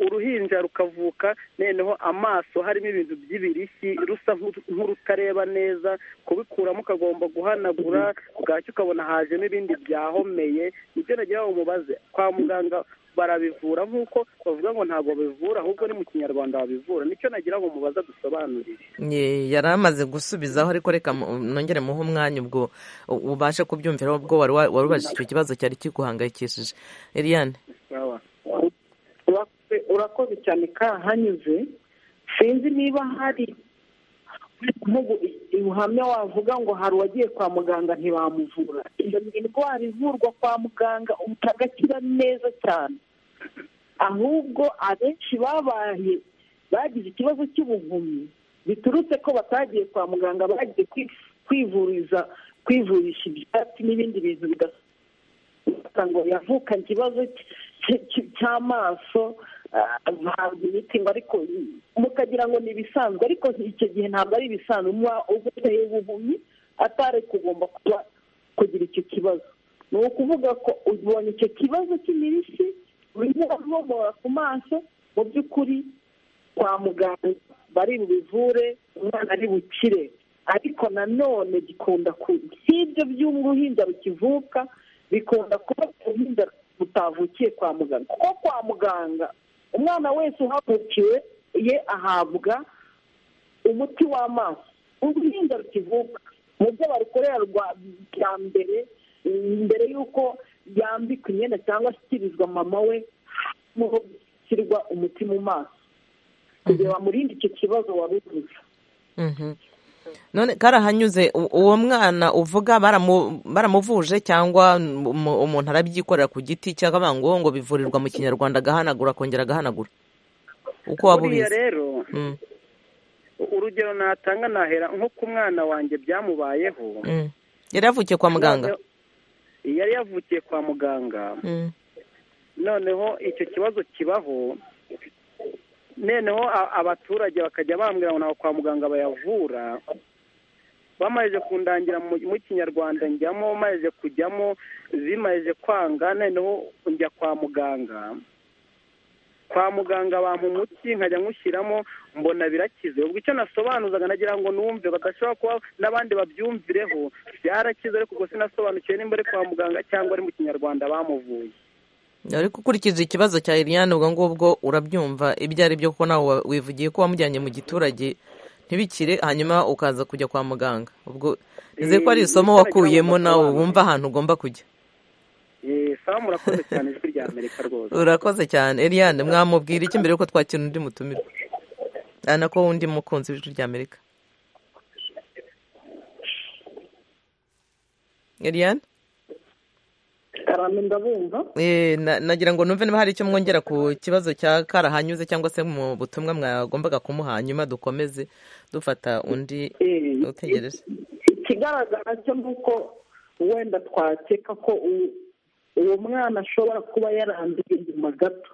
uruhinja rukavuka noneho amaso harimo ibintu by'ibirishyi rusa nk'urutareba neza kubikuramo ukagomba guhanagura bwacyo ukabona hajemo ibindi byahomeye nibyo nagira ngo umubaze kwa muganga barabivura nk'uko bavuga ngo ntabwo babivura ahubwo ni mu kinyarwanda babivura nicyo nagira ngo mubaza dusobanurire yari amaze gusubizaho ariko reka nongere muhe umwanya ubwo ubashe kubyumvira ubwo wari ubajije icyo kibazo cyari kiguhangayikishije Eliane urakoze cyane kahanyuze sinzi niba hari ubuhamya wavuga ngo hari uwagiye kwa muganga ntibamuvura iyo ni indwara ivurwa kwa muganga utagakira neza cyane ahubwo abenshi babaye bagize ikibazo cy'ubuhumyi biturutse ko batagiye kwa muganga bagiye kwivuriza kwivurisha ibyatsi n'ibindi bintu bidasa ngo yavuka ikibazo cy'amaso ntabwo imiti ngo ariko mukagira ngo ni ibisanzwe ariko icyo gihe ntabwo ari ibisanzwe muba uguteye ubuhumyi atari kugomba kuba kugira icyo kibazo ni ukuvuga ko ubonye icyo kibazo cy'imirishyi bimubomora ku maso mu by'ukuri kwa muganga bari bubivure umwana ari bukire ariko nanone gikunda si ibyo by'uruhinja rukivuka bikunda kuba uruhinja butavukiye kwa muganga kuko kwa muganga umwana wese uhavukiwe ye ahabwa umuti w'amaso uruhinja rukivuka mu byo barukorera bya mbere mbere y'uko yambikwa imyenda cyangwa ashyikirizwa mama we gushyirwa umuti mu maso kugira bamurinde icyo kibazo wari uvuze none karahanyuze u- uwo mwana uvuga baramu- baramuvuje cyangwa umu- umuntu arabyikorera ku giti cyangwa banga ngo ngo bivurirwa mu kinyarwanda agahanagura akongera agahanagura uko waba buriya ubizi rero Mm, urugero natanga nahera nko ku mwana wanjye byamubayeho mm. yari yavukiye kwa muganga yari yavukiye kwa muganga Mm, noneho icyo kibazo kibaho noneho a- abaturage bakajya bambwira ngo ntabwo kwa muganga bayavura bamaze kundangira mu- mu kinyarwanda njyamo maze kujyamo zimaze kwanga noneho njya kwa muganga kwa muganga bampa umuti nkajya nywushyiramo mbona birakize ubwo icyo nasobanuzaga nagira ngo numve badashobora kuba n'abandi babyumvireho byarakize ariko ubwo sinasobanukiwe nimba ari kwa muganga cyangwa ari mu kinyarwanda bamuvuye ariko ukurikije ikibazo cya Eliane ubwo ngubwo urabyumva ibyo ari byo kuko nawe wa- wivugiye ko wamujyanye mu giturage ntibikire hanyuma ukaza kujya kwa muganga ubwo nizeye ko ari Eh, isomo nitaragira ngo wakuyemo nawe basobanure. wumva ahantu ugomba kujya Eh, sawa murakoze cyane ijwi rya amerika rwose urakoze cyane Eliane mwamubwira iki mbere yuko twakira undi mutumire ana ko undi mukunzi w'ijwi rya amerika Eliane karame ndabumva Eh, na- nagira ngo numve niba hari icyo mwongera ku kibazo cya karahanyuze cyangwa se mu butumwa mwagombaga kumuha hanyuma dukomeze dufata undi Eh, utegereje ikigaragara cyo ni uko wenda twakeka ko u- uwo mwana ashobora kuba yaranduye inyuma gato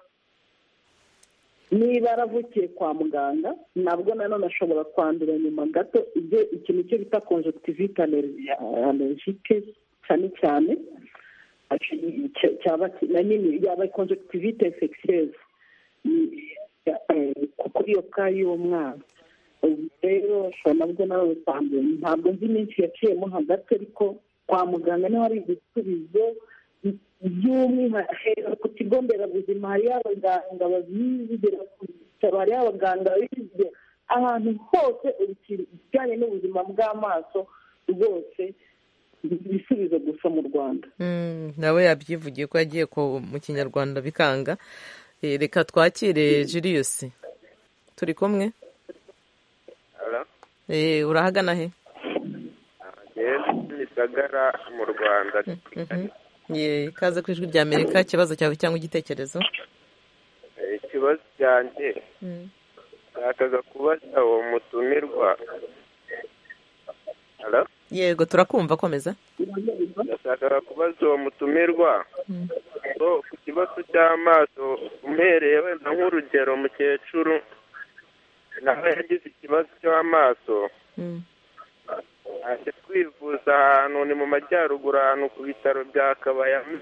niba yaravukiye kwa muganga nabwo nanone ashobora kwandura nyuma gato ibyo ikintu cyo bita conjonctivite allergique cyane cyane cy- cyaba na nyine yaba conjonctivite infectieuse Ni- eh, kuri iyo ka y'uwo mwana ubu rero ushobora nabwo nawe utanduye ntabwo nzi iminsi yaciyemo hagati ariko kwa muganga niho hari ibisubizo by'umwihariko ku kigo nderabuzima hariyo abaganga babizigira ku bitaro hariyo abaganga babizigira ahantu hose ibijyanye n'ubuzima bw'amaso rwose ni ibisubizo gusa mu rwanda Mm, nawe yabyivugiye ko yagiye ku- mu kinyarwanda bikanga Eh, reka twakire Julius turi kumwe Eh, urahagana he ni gisagara mu rwanda Mhm. Ye, ikaze ku ijwi rya amerika ikibazo cyawe cyangwa igitekerezo Eh, ikibazo cyanjye Mm. nashakaga kubaza uwo mutumirwa Hello? yego turakumva komeza nashakaga kubaza uwo mutumirwa Mm. so ku kibazo cy'amaso umhereye wenda nk'urugero mukecuru nawe yagize ikibazo cy'amaso Mm. aje kwivuza ahantu ni mu majyaruguru ahantu ku bitaro bya kabayama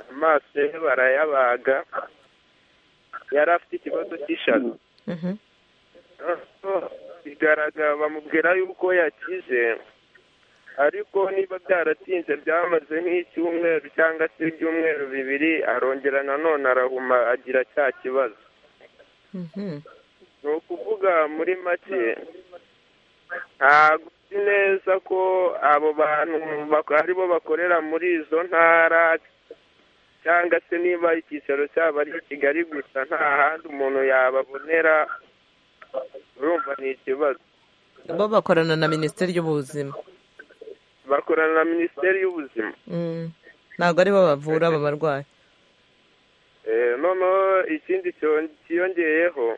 amaso ye barayabaga yari afite ikibazo cy'ishaza Mhm. bigaragara bamubwira yuko yakize ariko niba byaratinze byamaze nk'icyumweru cyangwa se ibyumweru bibiri arongera nanone arahuma agira cya kibazo Mhm. ni ukuvuga muri make ntabwo uzi neza ko abo bantu bak- aribo bakorera muri izo ntara cyangwa se niba icyicaro cyabo ari i kigali gusa nta handi umuntu yababonera urumva ni ikibazo bo bakorana na minisiteri y'ubuzima bakorana na minisiteri y'ubuzima Mm. ntabwo ari bo bavura aba barwayi Eh, noneho ikindi cyo- cyiyongeyeho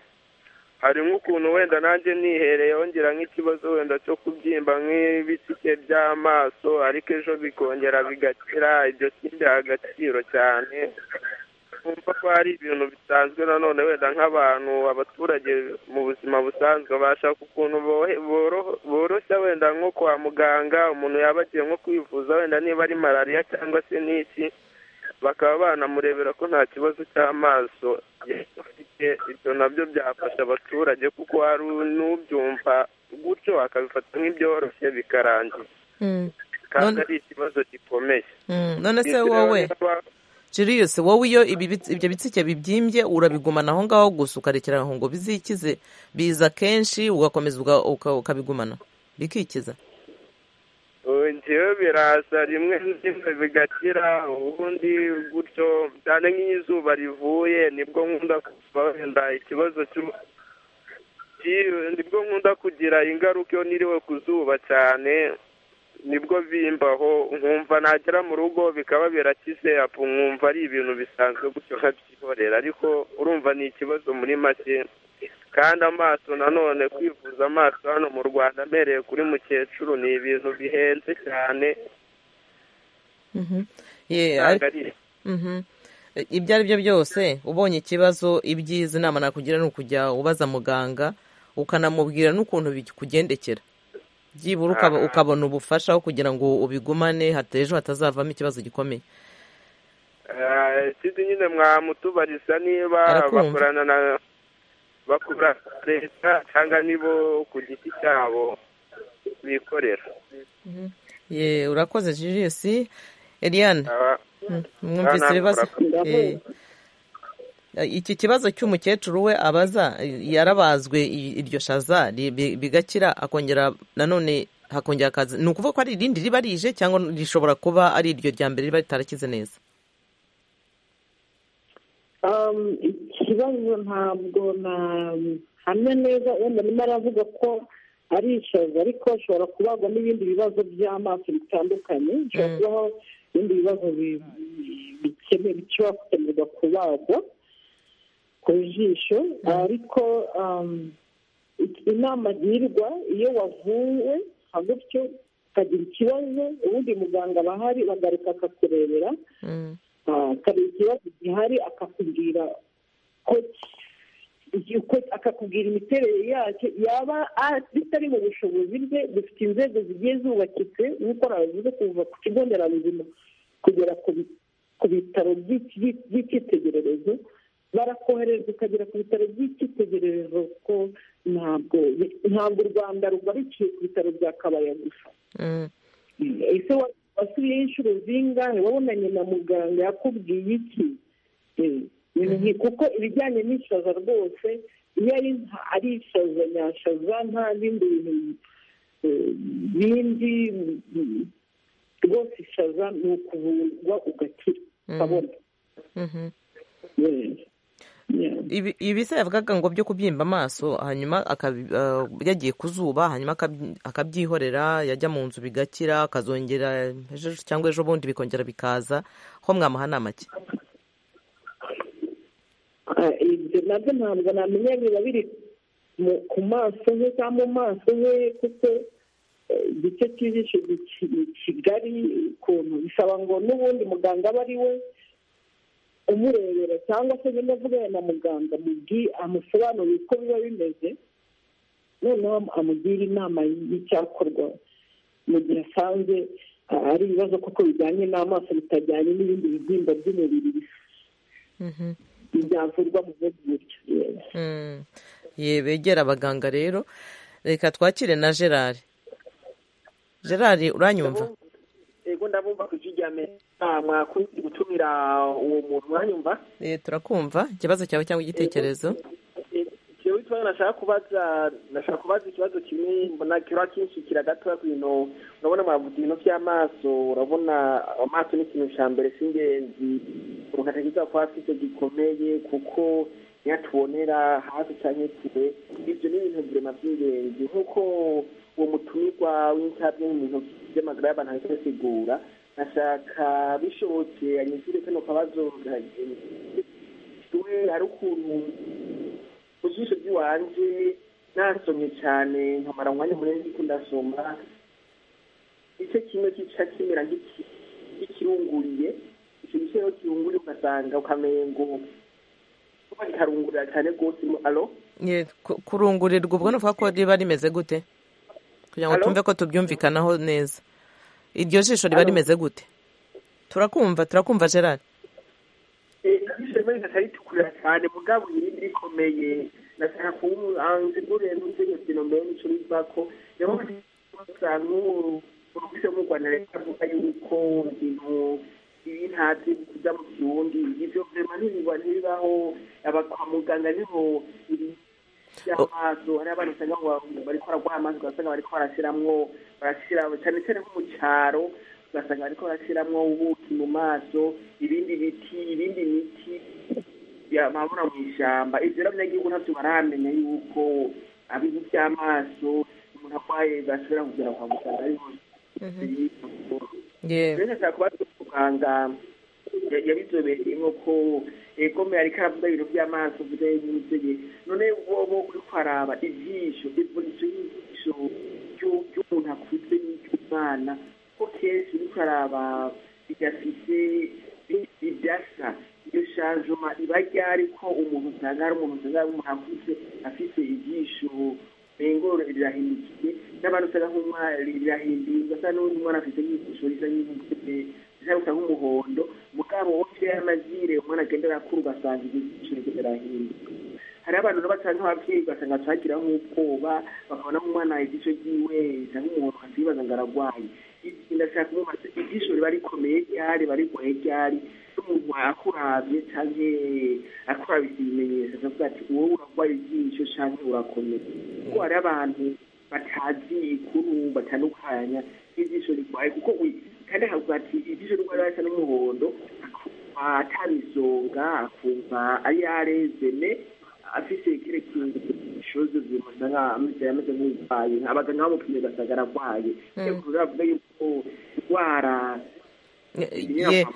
hari nk'ukuntu wenda nanjye nihereye wongera nk'ikibazo wenda cyo kubyimba nk'ibitike by'amaso ariko ejo bikongera bigakira ibyo simbiha agaciro cyane kumva ko hari ibintu bisanzwe nanone wenda nk'abantu abaturage mu buzima busanzwe bashaka ukuntu bohe- boro- boroshya wenda nko kwa muganga umuntu yaba agiye nko kwivuza wenda niba ari malariya cyangwa se n'iki bakaba banamurebera ko nta kibazo cy'amaso yari afite ibyo nabyo byafasha abaturage kuko hari n'ubyumva gutyo akabifata nk'ibyoroshye bikarangira Mm. kandi None- ari ikibazo gikomeye Mm, none se Ndetse wowe niba- Julius wowe iyo ibi bitsi- ibyo bitsike bibyimbye urabigumana aho ngaho gusa ukarekera aho ngo bizikize biza kenshi ugakomeza uga- uka- ukabigumana bikikiza Oya, njyewe biraza rimwe rimwe bigakira ubundi gutyo cyane nk'iyo izuba rivuye nibwo nkunda kuva wenda ikibazo cy'u- cy'iyo- nibwo nkunda kugira ingaruka iyo niriwe ku zuba cyane nibwo bimbaho nkumva nagera mu rugo bikaba birakize apu nkumva ari ibintu bisanzwe gutyo nkabyihorera ariko urumva ni ikibazo muri make kandi amaso nanone kwivuza amaso hano mu rwanda amereye kuri mukecuru ni ibintu bihenze cyane Mhm. Ye, usanga ariko- ari Mhm. E, ibyo ari byo byose ubonye ikibazo ibyiza inama nakugira ni ukujya ubaza muganga ukanamubwira n'ukuntu bikugendekera byibura ukaba- Aha. ukabona ubufasha aho kugira ngo ubigumane hata ejo hatazavamo ikibazo gikomeye Eh, ikindi nyine mwamutubariza niba Arakumva. bakorana na bakorana na leta cyangwa nibo ku giti cyabo bikorera ye urakoze julius eliane Aba- Mm, Ah, mwumvise namwe ibibazo murakoze. Eh, iki kibazo cy'umukecuru we abaza yarabazwe i- iryo shaza ri- bi- bigakira akongera nanone hakongera akaza ni ukuvuga ko ari irindi riba rije cyangwa rishobora kuba ari iryo rya mbere riba ritarakize neza Um, ikibazo ntabwo nahamya neza wenda arimo aravuga ko ari ishaza ariko ashobora kubagwa n'ibindi bibazo by'amaso bitandukanye bishobora kubaho ibindi bibazo bi- bi- bikene- bishobora gukenerwa kubagwa ku jisho ariko um, i- inama agirwa iyo wavuwe nka gutyo ukagira ikibazo ubundi muganga aba ahari bagaruka akakurebera hari ikibazo gihari akakubwira ko ki- uko akakubwira imiterere yacyo yaba a- bitari mu bushobozi bwe dufite inzego zigiye zubakitse nk'uko nabivuze kuva ku kigo nderabuzima kugera ku bi- ku bitaro by'iki- by'iki- by'icyitegererezo barakohereza ukagera ku bitaro by'icyitegererezo ko ntabwo ntabwo u rwanda rugarikiye ku bitaro bya kabaya gusa Mm. ese wa- wasubiyeyo inshuro zingahe wabonanye na muganga yakubwiye iki Eh, ibintu nki- kuko ibijyanye n'ishaza rwose iyo ari nta- ari ishaza nyashaza nta bindi bintu eh, bindi mm, rwose ishaza ni ukuvurwa ugakira ukabona Mhm. Eh, yeah. Ibi- ibi se yavugaga ngo byo kubyimba amaso hanyuma akabi- eh, yagiye ku zuba hanyuma akabyi- akabyihorera yajya mu nzu bigakira akazongera ejo cyangwa ejo bundi bikongera bikaza ho mwamuha nama ki Ah, ibyo nabyo ntabwo namenya biba biri mu- ku maso he cyangwa mu maso he kuko eh, igice cy'ijisho ni ki- ni kigari ukuntu bisaba ngo n'ubundi muganga aba ari we umurebera cyangwa se nyine avugane na muganga amubwi amusobanurire uko biba bimeze noneho amugira inama y'icyakorwa mu gihe asanze ah, ari ibibazo kuko bijyanye n'amaso bitajyanye n'ibindi bibyimba by'umubiri Mhm. byavurwa mu bundi buryo Yeah. Mm. ye begera abaganga rero reka twakire na gerard gerard uranyumva ego ndabumva ku ijwi rya amerika mwakunze gutumira uwo muntu mwanyumva Eh, turakumva ikibazo cyawe cyangwa igitekerezo jewe ikibazo nashaka kubaza nashaka kubaza ikibazo kimwe mbona kira kinshikira gatoya ku bintu urabona mwavuga ibintu by'amaso urabona amaso ni ikintu cya mbere cy'ingenzi umuntu atekereza kuba afite gikomeye kuko niyo atubonera hafi cyangwa kure ibyo ni ibintu birema by'ingenzi nk'uko uwo mutumirwa w'insabwe mu bintu by'amagara y'abantu ari kubisigura nashaka bishobotse anyishyure kano kabazo we hari ukuntu ku jisho ry'iwanjye nasomye cyane nkamara umwanya munini ndiko ndasoma igice kimwe kica kimera nk'iki- nk'ikirunguriye ikintu cyose kirunguriye ugasanga ukamengo kuba kikarungurira cyane rwose mu alo Ye, ku- kurungurirwa ubwo ni ukuvuga ko riba rimeze gute kugira ngo Alo? twumve ko tubyumvikanaho neza iryo jisho riba Alo? rimeze gute turakumva turakumva gerard Eh, ijisho rimwe rigatari ritukura cyane mugabo irindi rikomeye nashaka kuwuanzigurira n'inzego zinomeye n'icyo riva ko niho usanga urwise mu rwanda leta avuga yuko ibintu ibi ntazi kujya mu kirundi ivyo vrema ntibiba ntibibaho aba kwa muganga niho ibi by'amaso hari abantu usanga ngo bari baragwa amazi ugasanga bariko barashiramwo barashira cyane cyane nko mu cyaro ugasanga bariko barashiramwo ubuki mu maso ibindi biti ibindi miti yamabura mu ishyamba ibyo rero abanyagihugu ntabyo baramenya yuko abizi by'amaso umuntu arwaye bashobora kugera kwa muganga ari rero nashaka kubaza muganga yabizobereyemo ko egome ariko aravuga ibintu by'amaso bujyanye n'ubuzima none wowe uri kwaraba ijisho ivunjisho y'ijisho ry'umuntu akuze n'iry'umwana ko kenshi uri kwaraba bigafite bidasa iyo shajoma iba ryari ko umuntu usanga ari umuntu usanga ari umuntu akuze afite ijisho bengoro rirahindukiye n'abantu usanga nk'umwana rirahinduye ugasanga n'undi mwana afite nk'ijisho risa nk'umukuze risa gusa nk'umuhondo mugabo wose y'amazire umwana agenda arakura ugasanga ijisho rye rirahinduka hari abantu rero basanga nk'ababyeyi ugasanga bacagira nk'ubwoba bakabona nk'umwana ijisho ryiwe risa nk'umuhondo akasibaza ngo ararwaye ndashaka kumubaza ijisho riba rikomeye ryari riba rigoye ryari n'umuntu akuravye canke akuravye ibimenyetso akavuga ati wowe urarwaye ijisho canke urakomeye kuko hari abantu batazi ikuru batandukanya ijisho rigwaye kuko kandi akavuga ati ijisho rigwaye risa n'umuhondo atarisonga akumva ari yarezene afise kire kintu shoze zimusanga ameze ameze nk'urwaye abaganga bamupimye ugasanga ararwaye bavuga yuko indwara ye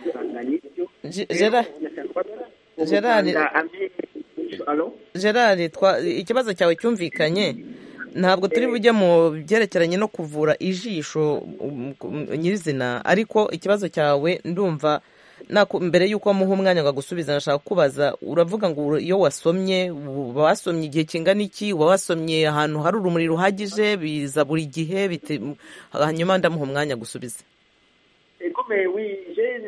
gerard ikibazo cyawe cyumvikanye ntabwo turi bujye mu byerekeranye no kuvura ijisho nyirizina ariko ikibazo cyawe ndumva mbere y'uko muha umwanya ngo agusubize nashaka kubaza uravuga ngo iyo wasomye uba wasomye igihe kingana iki uba wasomye ahantu hari urumuri ruhagije biza buri gihe hanyuma ndamuha umwanya gusubiza egome wijeni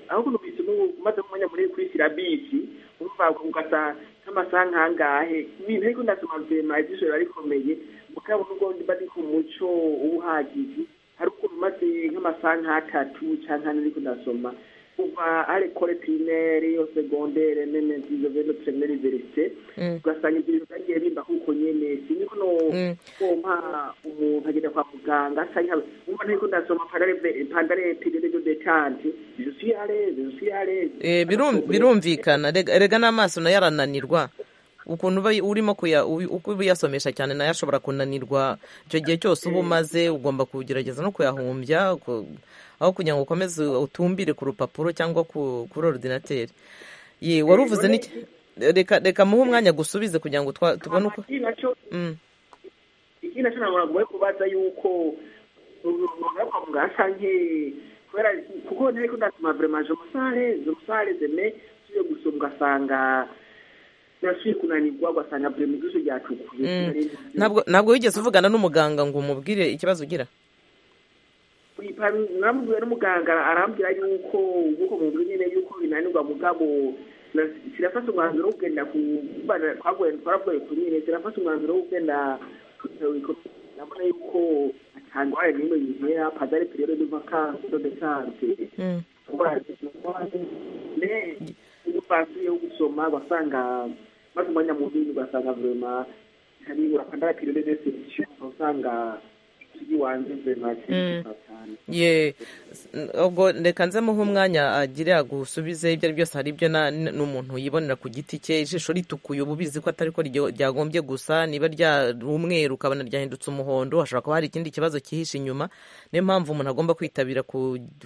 aho kuntu bisoma umaze kumenya muri kuri sirabisi urumva ugasa nk'amasaha nkangahe ibintu ariko ndasoma vema ijisho riba rikomeye mugabo nubwo mba ndi ku muco ubuhagije hari ukuntu maze nk'amasaha nk'atatu cyangwa ane ariko ndasoma kuva ari kore pirimeri segondere nene nzizo veno pirimeri verisite ugasanga ibyo bintu byagiye bimba kuko nyene siniko no kumpa umuntu agenda kwa muganga asanga umva ntiko ndasoma pandare pirere do detante je suis à l'aise je suis à l'aise birumvikana rega n'amaso nayo arananirwa ukuntu uba urimo kuyasomesha cyane nayo ashobora kunanirwa icyo gihe cyose uba umaze ugomba kugerageza no kuyahumbya aho kugira ngo ukomeze utumbire ku rupapuro cyangwa kuri orudinateri wari uvuze reka reka muhe umwanya gusubize kugira ngo tubone uko ikindi nacyo ntabwo nagoye kubaza yuko umuntu kwa muganga cyangwa kubera kuko ntari kundatuma vrema je musare je musare zeme tuyo gusoma ugasanga nasuye kunanirwa ugasanga vrema ijisho ryatukuye ntabwo wigeze uvugana n'umuganga ngo umubwire ikibazo ugira namubwiwe n'umuganga arambwira yuko ubwoko mubwira nyine yuko binanirwa mugabo kirafata umwanzuro wo kugenda twaravuye ku nyine kirafata umwanzuro wo kugenda urabona yuko atangwaye n'imwe yizera padare pirero de vacances de sante ubu basuye gusoma basanga maze umwanya munini ugasanga vrema haribura padare pirero de sante usanga ye ubwo reka nze muhe umwanya agire agusubize ibyo ari byose hari ibyo n'umuntu yibonera ku giti cye ijisho ritukuye uba ubizi ko atari ko ryagombye gusa niba ryari umweru ukabona ryahindutse umuhondo hashobora kuba hari ikindi kibazo cyihishe inyuma niyo mpamvu umuntu agomba kwitabira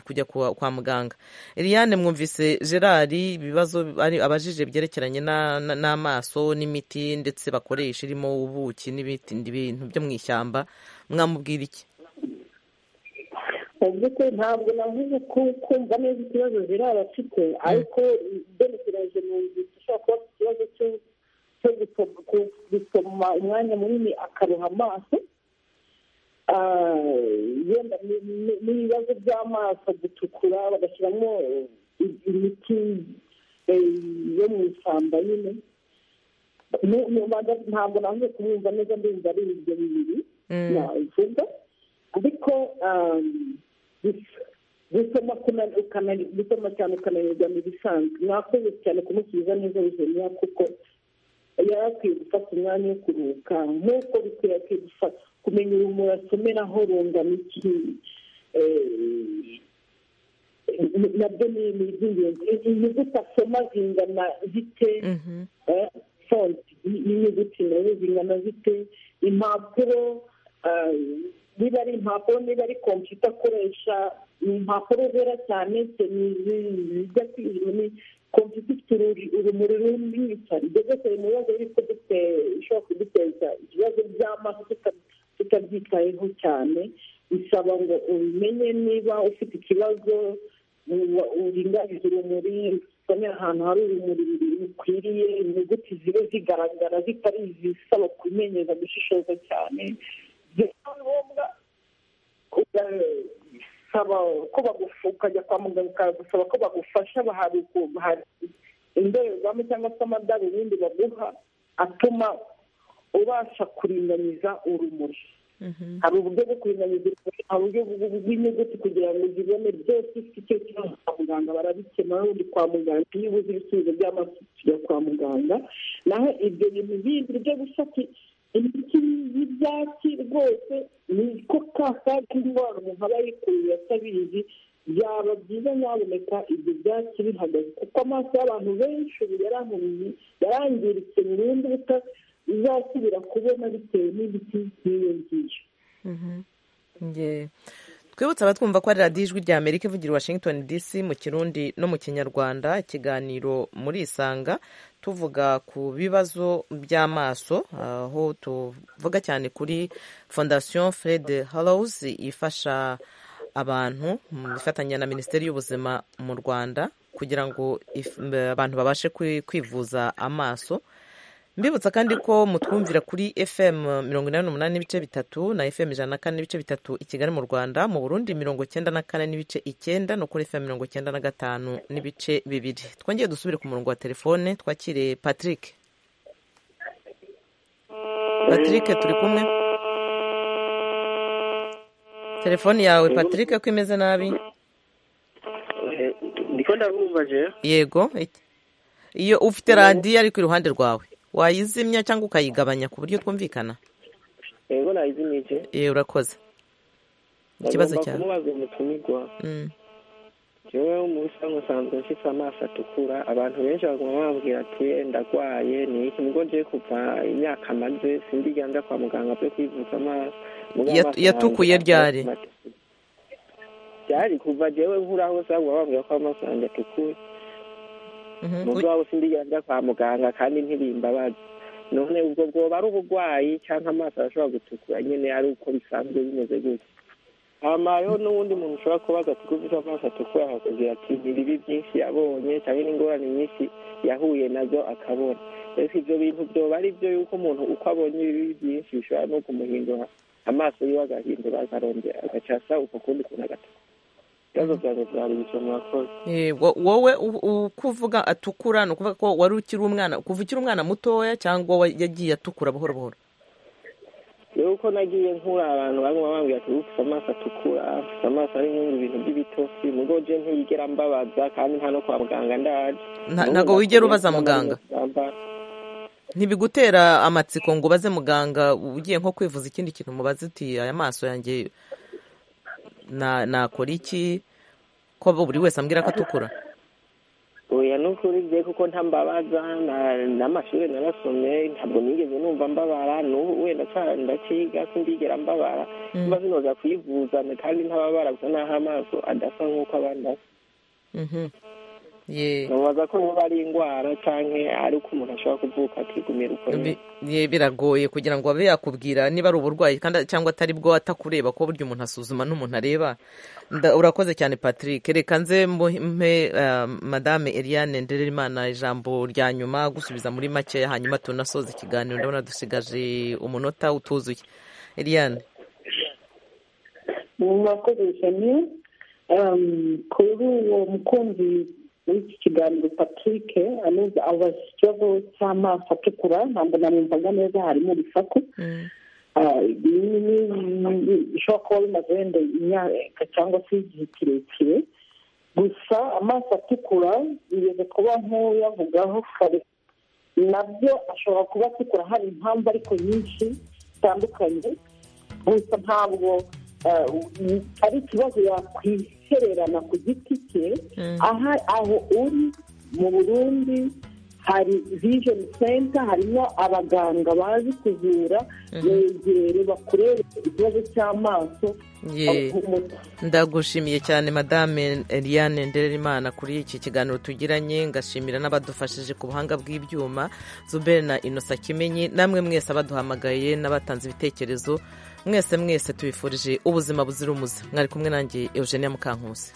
kujya kwa muganga Eliane mwumvise gerard ibibazo abajije byerekeranye n'amaso n'imiti ndetse bakoresha irimo ubuki n'ibindi bintu byo mu ishyamba mwamubwira iki mu by'ukuri ntabwo navuze kumva neza ikibazo ziraba afite ariko ugerekeranyije mu nzu ushobora kuba afite ikibazo cyo gusoma umwanya munini akaruha amaso yenda n'ibibazo by'amaso gutukura bagashyiramo imiti yo mu ishyamba nyine ntabwo navuze kumwumva neza ndumva ari ibyo bibiri navuga ariko gusoma gusoma cyane ukananirwa ni ibisanzwe mwakoze cyane kumusubiza neza bizima kuko yari akwiye gufata umwanya wo kuruhuka nk'uko bikwiye akwiye gufata kumenya urumuri asomeraho rungana iki nabyo ni iby'ingenzi inyuguti asoma zingana zite fonti y'inyuguti nayo zingana zite impapuro niba ari impapuro niba ari kompiyuta akoresha ni impapuro zera cyane zijya ni kompiyuta ifite urumuri runini cyane ibyo byose biri mu bibazo bishobora kuduteza ikibazo by'amaso tutabyitayeho cyane bisaba ngo ubimenye niba ufite ikibazo uringaniza urumuri usomera ahantu hari urumuri rukwiriye inyuguti zibe zigaragara zitari izisaba kumenyeza gushishoza cyane byaba ngombwa ugasaba ko ukajya kwa muganga ukagusaba ko bagufasha hari indorerwamo cyangwa se amadarubindi baguha atuma ubasha kuringaniza urumuri hari uburyo bwo kuringaniza urumuri hari uburyo bw'inyuguti kugira ngo zibone byose ufite icyo kibazo kwa muganga barabikemura ubundi kwa muganga iyo ubuze ibisubizo by'amaso tujya kwa muganga naho ibyo bintu bindi byo gufata imiti y'ibyatsi rwose ni ko ka kaga indwara umuntu aba yikuye atabizi byaba byiza nyaboneka ibyo byatsi bihagaze kuko amaso y'abantu benshi ubu yarahumye yarangiritse burundu uzasubira kubona bitewe n'ibiti nk'iyo ngiyo twibutse abatwumva ko ari radiyo ijwi rya amerika ivugira washington dc mu kirundi no mu kinyarwanda ikiganiro muri isanga tuvuga ku bibazo by'amaso aho tuvuga cyane kuri fondasiyo fred hallows ifasha abantu ifatanya na minisiteri y'ubuzima mu rwanda kugira ngo abantu babashe kwivuza amaso mbibutsa kandi ko mutwumvira kuri fm mirongo inani n'umunani n'ibice bitatu na fm ijana na kane n'ibice bitatu i kigali mu rwanda mu burundi mirongo icyenda na kane n'ibice icyenda no kuri fm mirongo icyenda na gatanu n'ibice bibiri twongeye dusubire ku murongo wa telefone twakire patrick patrick turi kumwe telefone yawe patrick ko imeze nabi yego iyo ufite radiyo ariko iruhande rwawe wayizimya cyangwa ukayigabanya ku buryo twumvikana yego nayizimye icyo yewe urakoze ikibazo cyawe kumubaza umutumirwa yewe mu busanzwe nsanzwe mfite amaso atukura abantu benshi baguma bambwira ati ndagwaye ni iki nubwo ngiye kuva imyaka maze sindigera njya kwa muganga pe kwivuza amaso yatukuye ryari ryari kuva jewe nkura hose baguma bambwira ko amaso yanjye atukuye umunsi waba usindigera njya kwa muganga kandi ntibimbabaza none ubwo bwoba ari uburwayi cyangwa amaso arashobora gutukura nyine ari uko bisanzwe bimeze gutya hamayeho n'ubundi muntu ushobora kubaza ati ufite amaso atukura akakubwira ati ibibi byinshi yabonye cyangwa n'ingorane nyinshi yahuye nazo akabona ese ibyo bintu byoba ari byo yuko umuntu uko abonye ibibi byinshi bishobora no kumuhindura amaso yiwe agahindura akarongera agaca asa uko kundi kuntu agatukura ibibazo byanjye byari ibiciro murakoze wowe uko uvuga atukura ni ukuvuga ko wari ukiri umwana kuva ukiri umwana mutoya cyangwa yagiye atukura buhoro buhoro rero uko nagiye nkura abantu banywa bambwira ati ufite amaso atukura ufite amaso ari nk'ibintu bintu by'ibitoki mugo je ntiyigera mbabaza kandi nta no kwa muganga ndaje ntabwo wigera ubaza muganga ntibigutera amatsiko ngo ubaze muganga ugiye nko kwivuza ikindi kintu mubaze uti aya maso yanjye nakora iki ko buri wese ambwira ko atukura oya ni ukuri bye kuko ntambabaza n'amashuri narasomye ntabwo nigeze numva mbabara n'ubu wenda ndakiga sindigera mbabara mba zinoza kuyivuza kandi ntababara gusa n'aho amaso adasa nk'uko abandi asa ntubaza ko niba ari indwara cyangwa ari uko umuntu ashobora kuvuka akigumira uko biragoye kugira ngo abe yakubwira niba ari uburwayi cyangwa atari bwo atakureba ko burya umuntu asuzuma n'umuntu areba urakoze cyane patrick reka nze mpe madame eliane ndererimana ijambo rya nyuma gusubiza muri make hanyuma tunasoza ikiganiro ndabona dusigaje umunota utuzuye eliane murakoze cyane kuri uwo mukunzi w'iki kiganiro patrick anoza abaza ikibazo cy'amaso atukura ntabwo namwumvaga neza harimo urusaku bishobora kuba bimaze wenda imyaka cyangwa se igihe kirekire gusa amaso atukura bigeze kuba nkuyavugaho kare nabyo ashobora kuba akikora hari impamvu ariko nyinshi zitandukanye gusa ntabwo ari ikibazo yakwihererana ku giti cye aha aho uri mu burundi hari vijeni senta harimo abaganga bazi kuvura begere bakurebe ikibazo cy'amaso ndagushimiye cyane madame eliane ndererimana kuri iki kiganiro tugiranye ngashimira n'abadufashije ku buhanga bw'ibyuma zuberi na inosa kimenyi namwe mwese abaduhamagaye n'abatanze ibitekerezo mwese mwese tubifurije ubuzima buzira umuze mwari kumwe nanjye eugenia mukankusi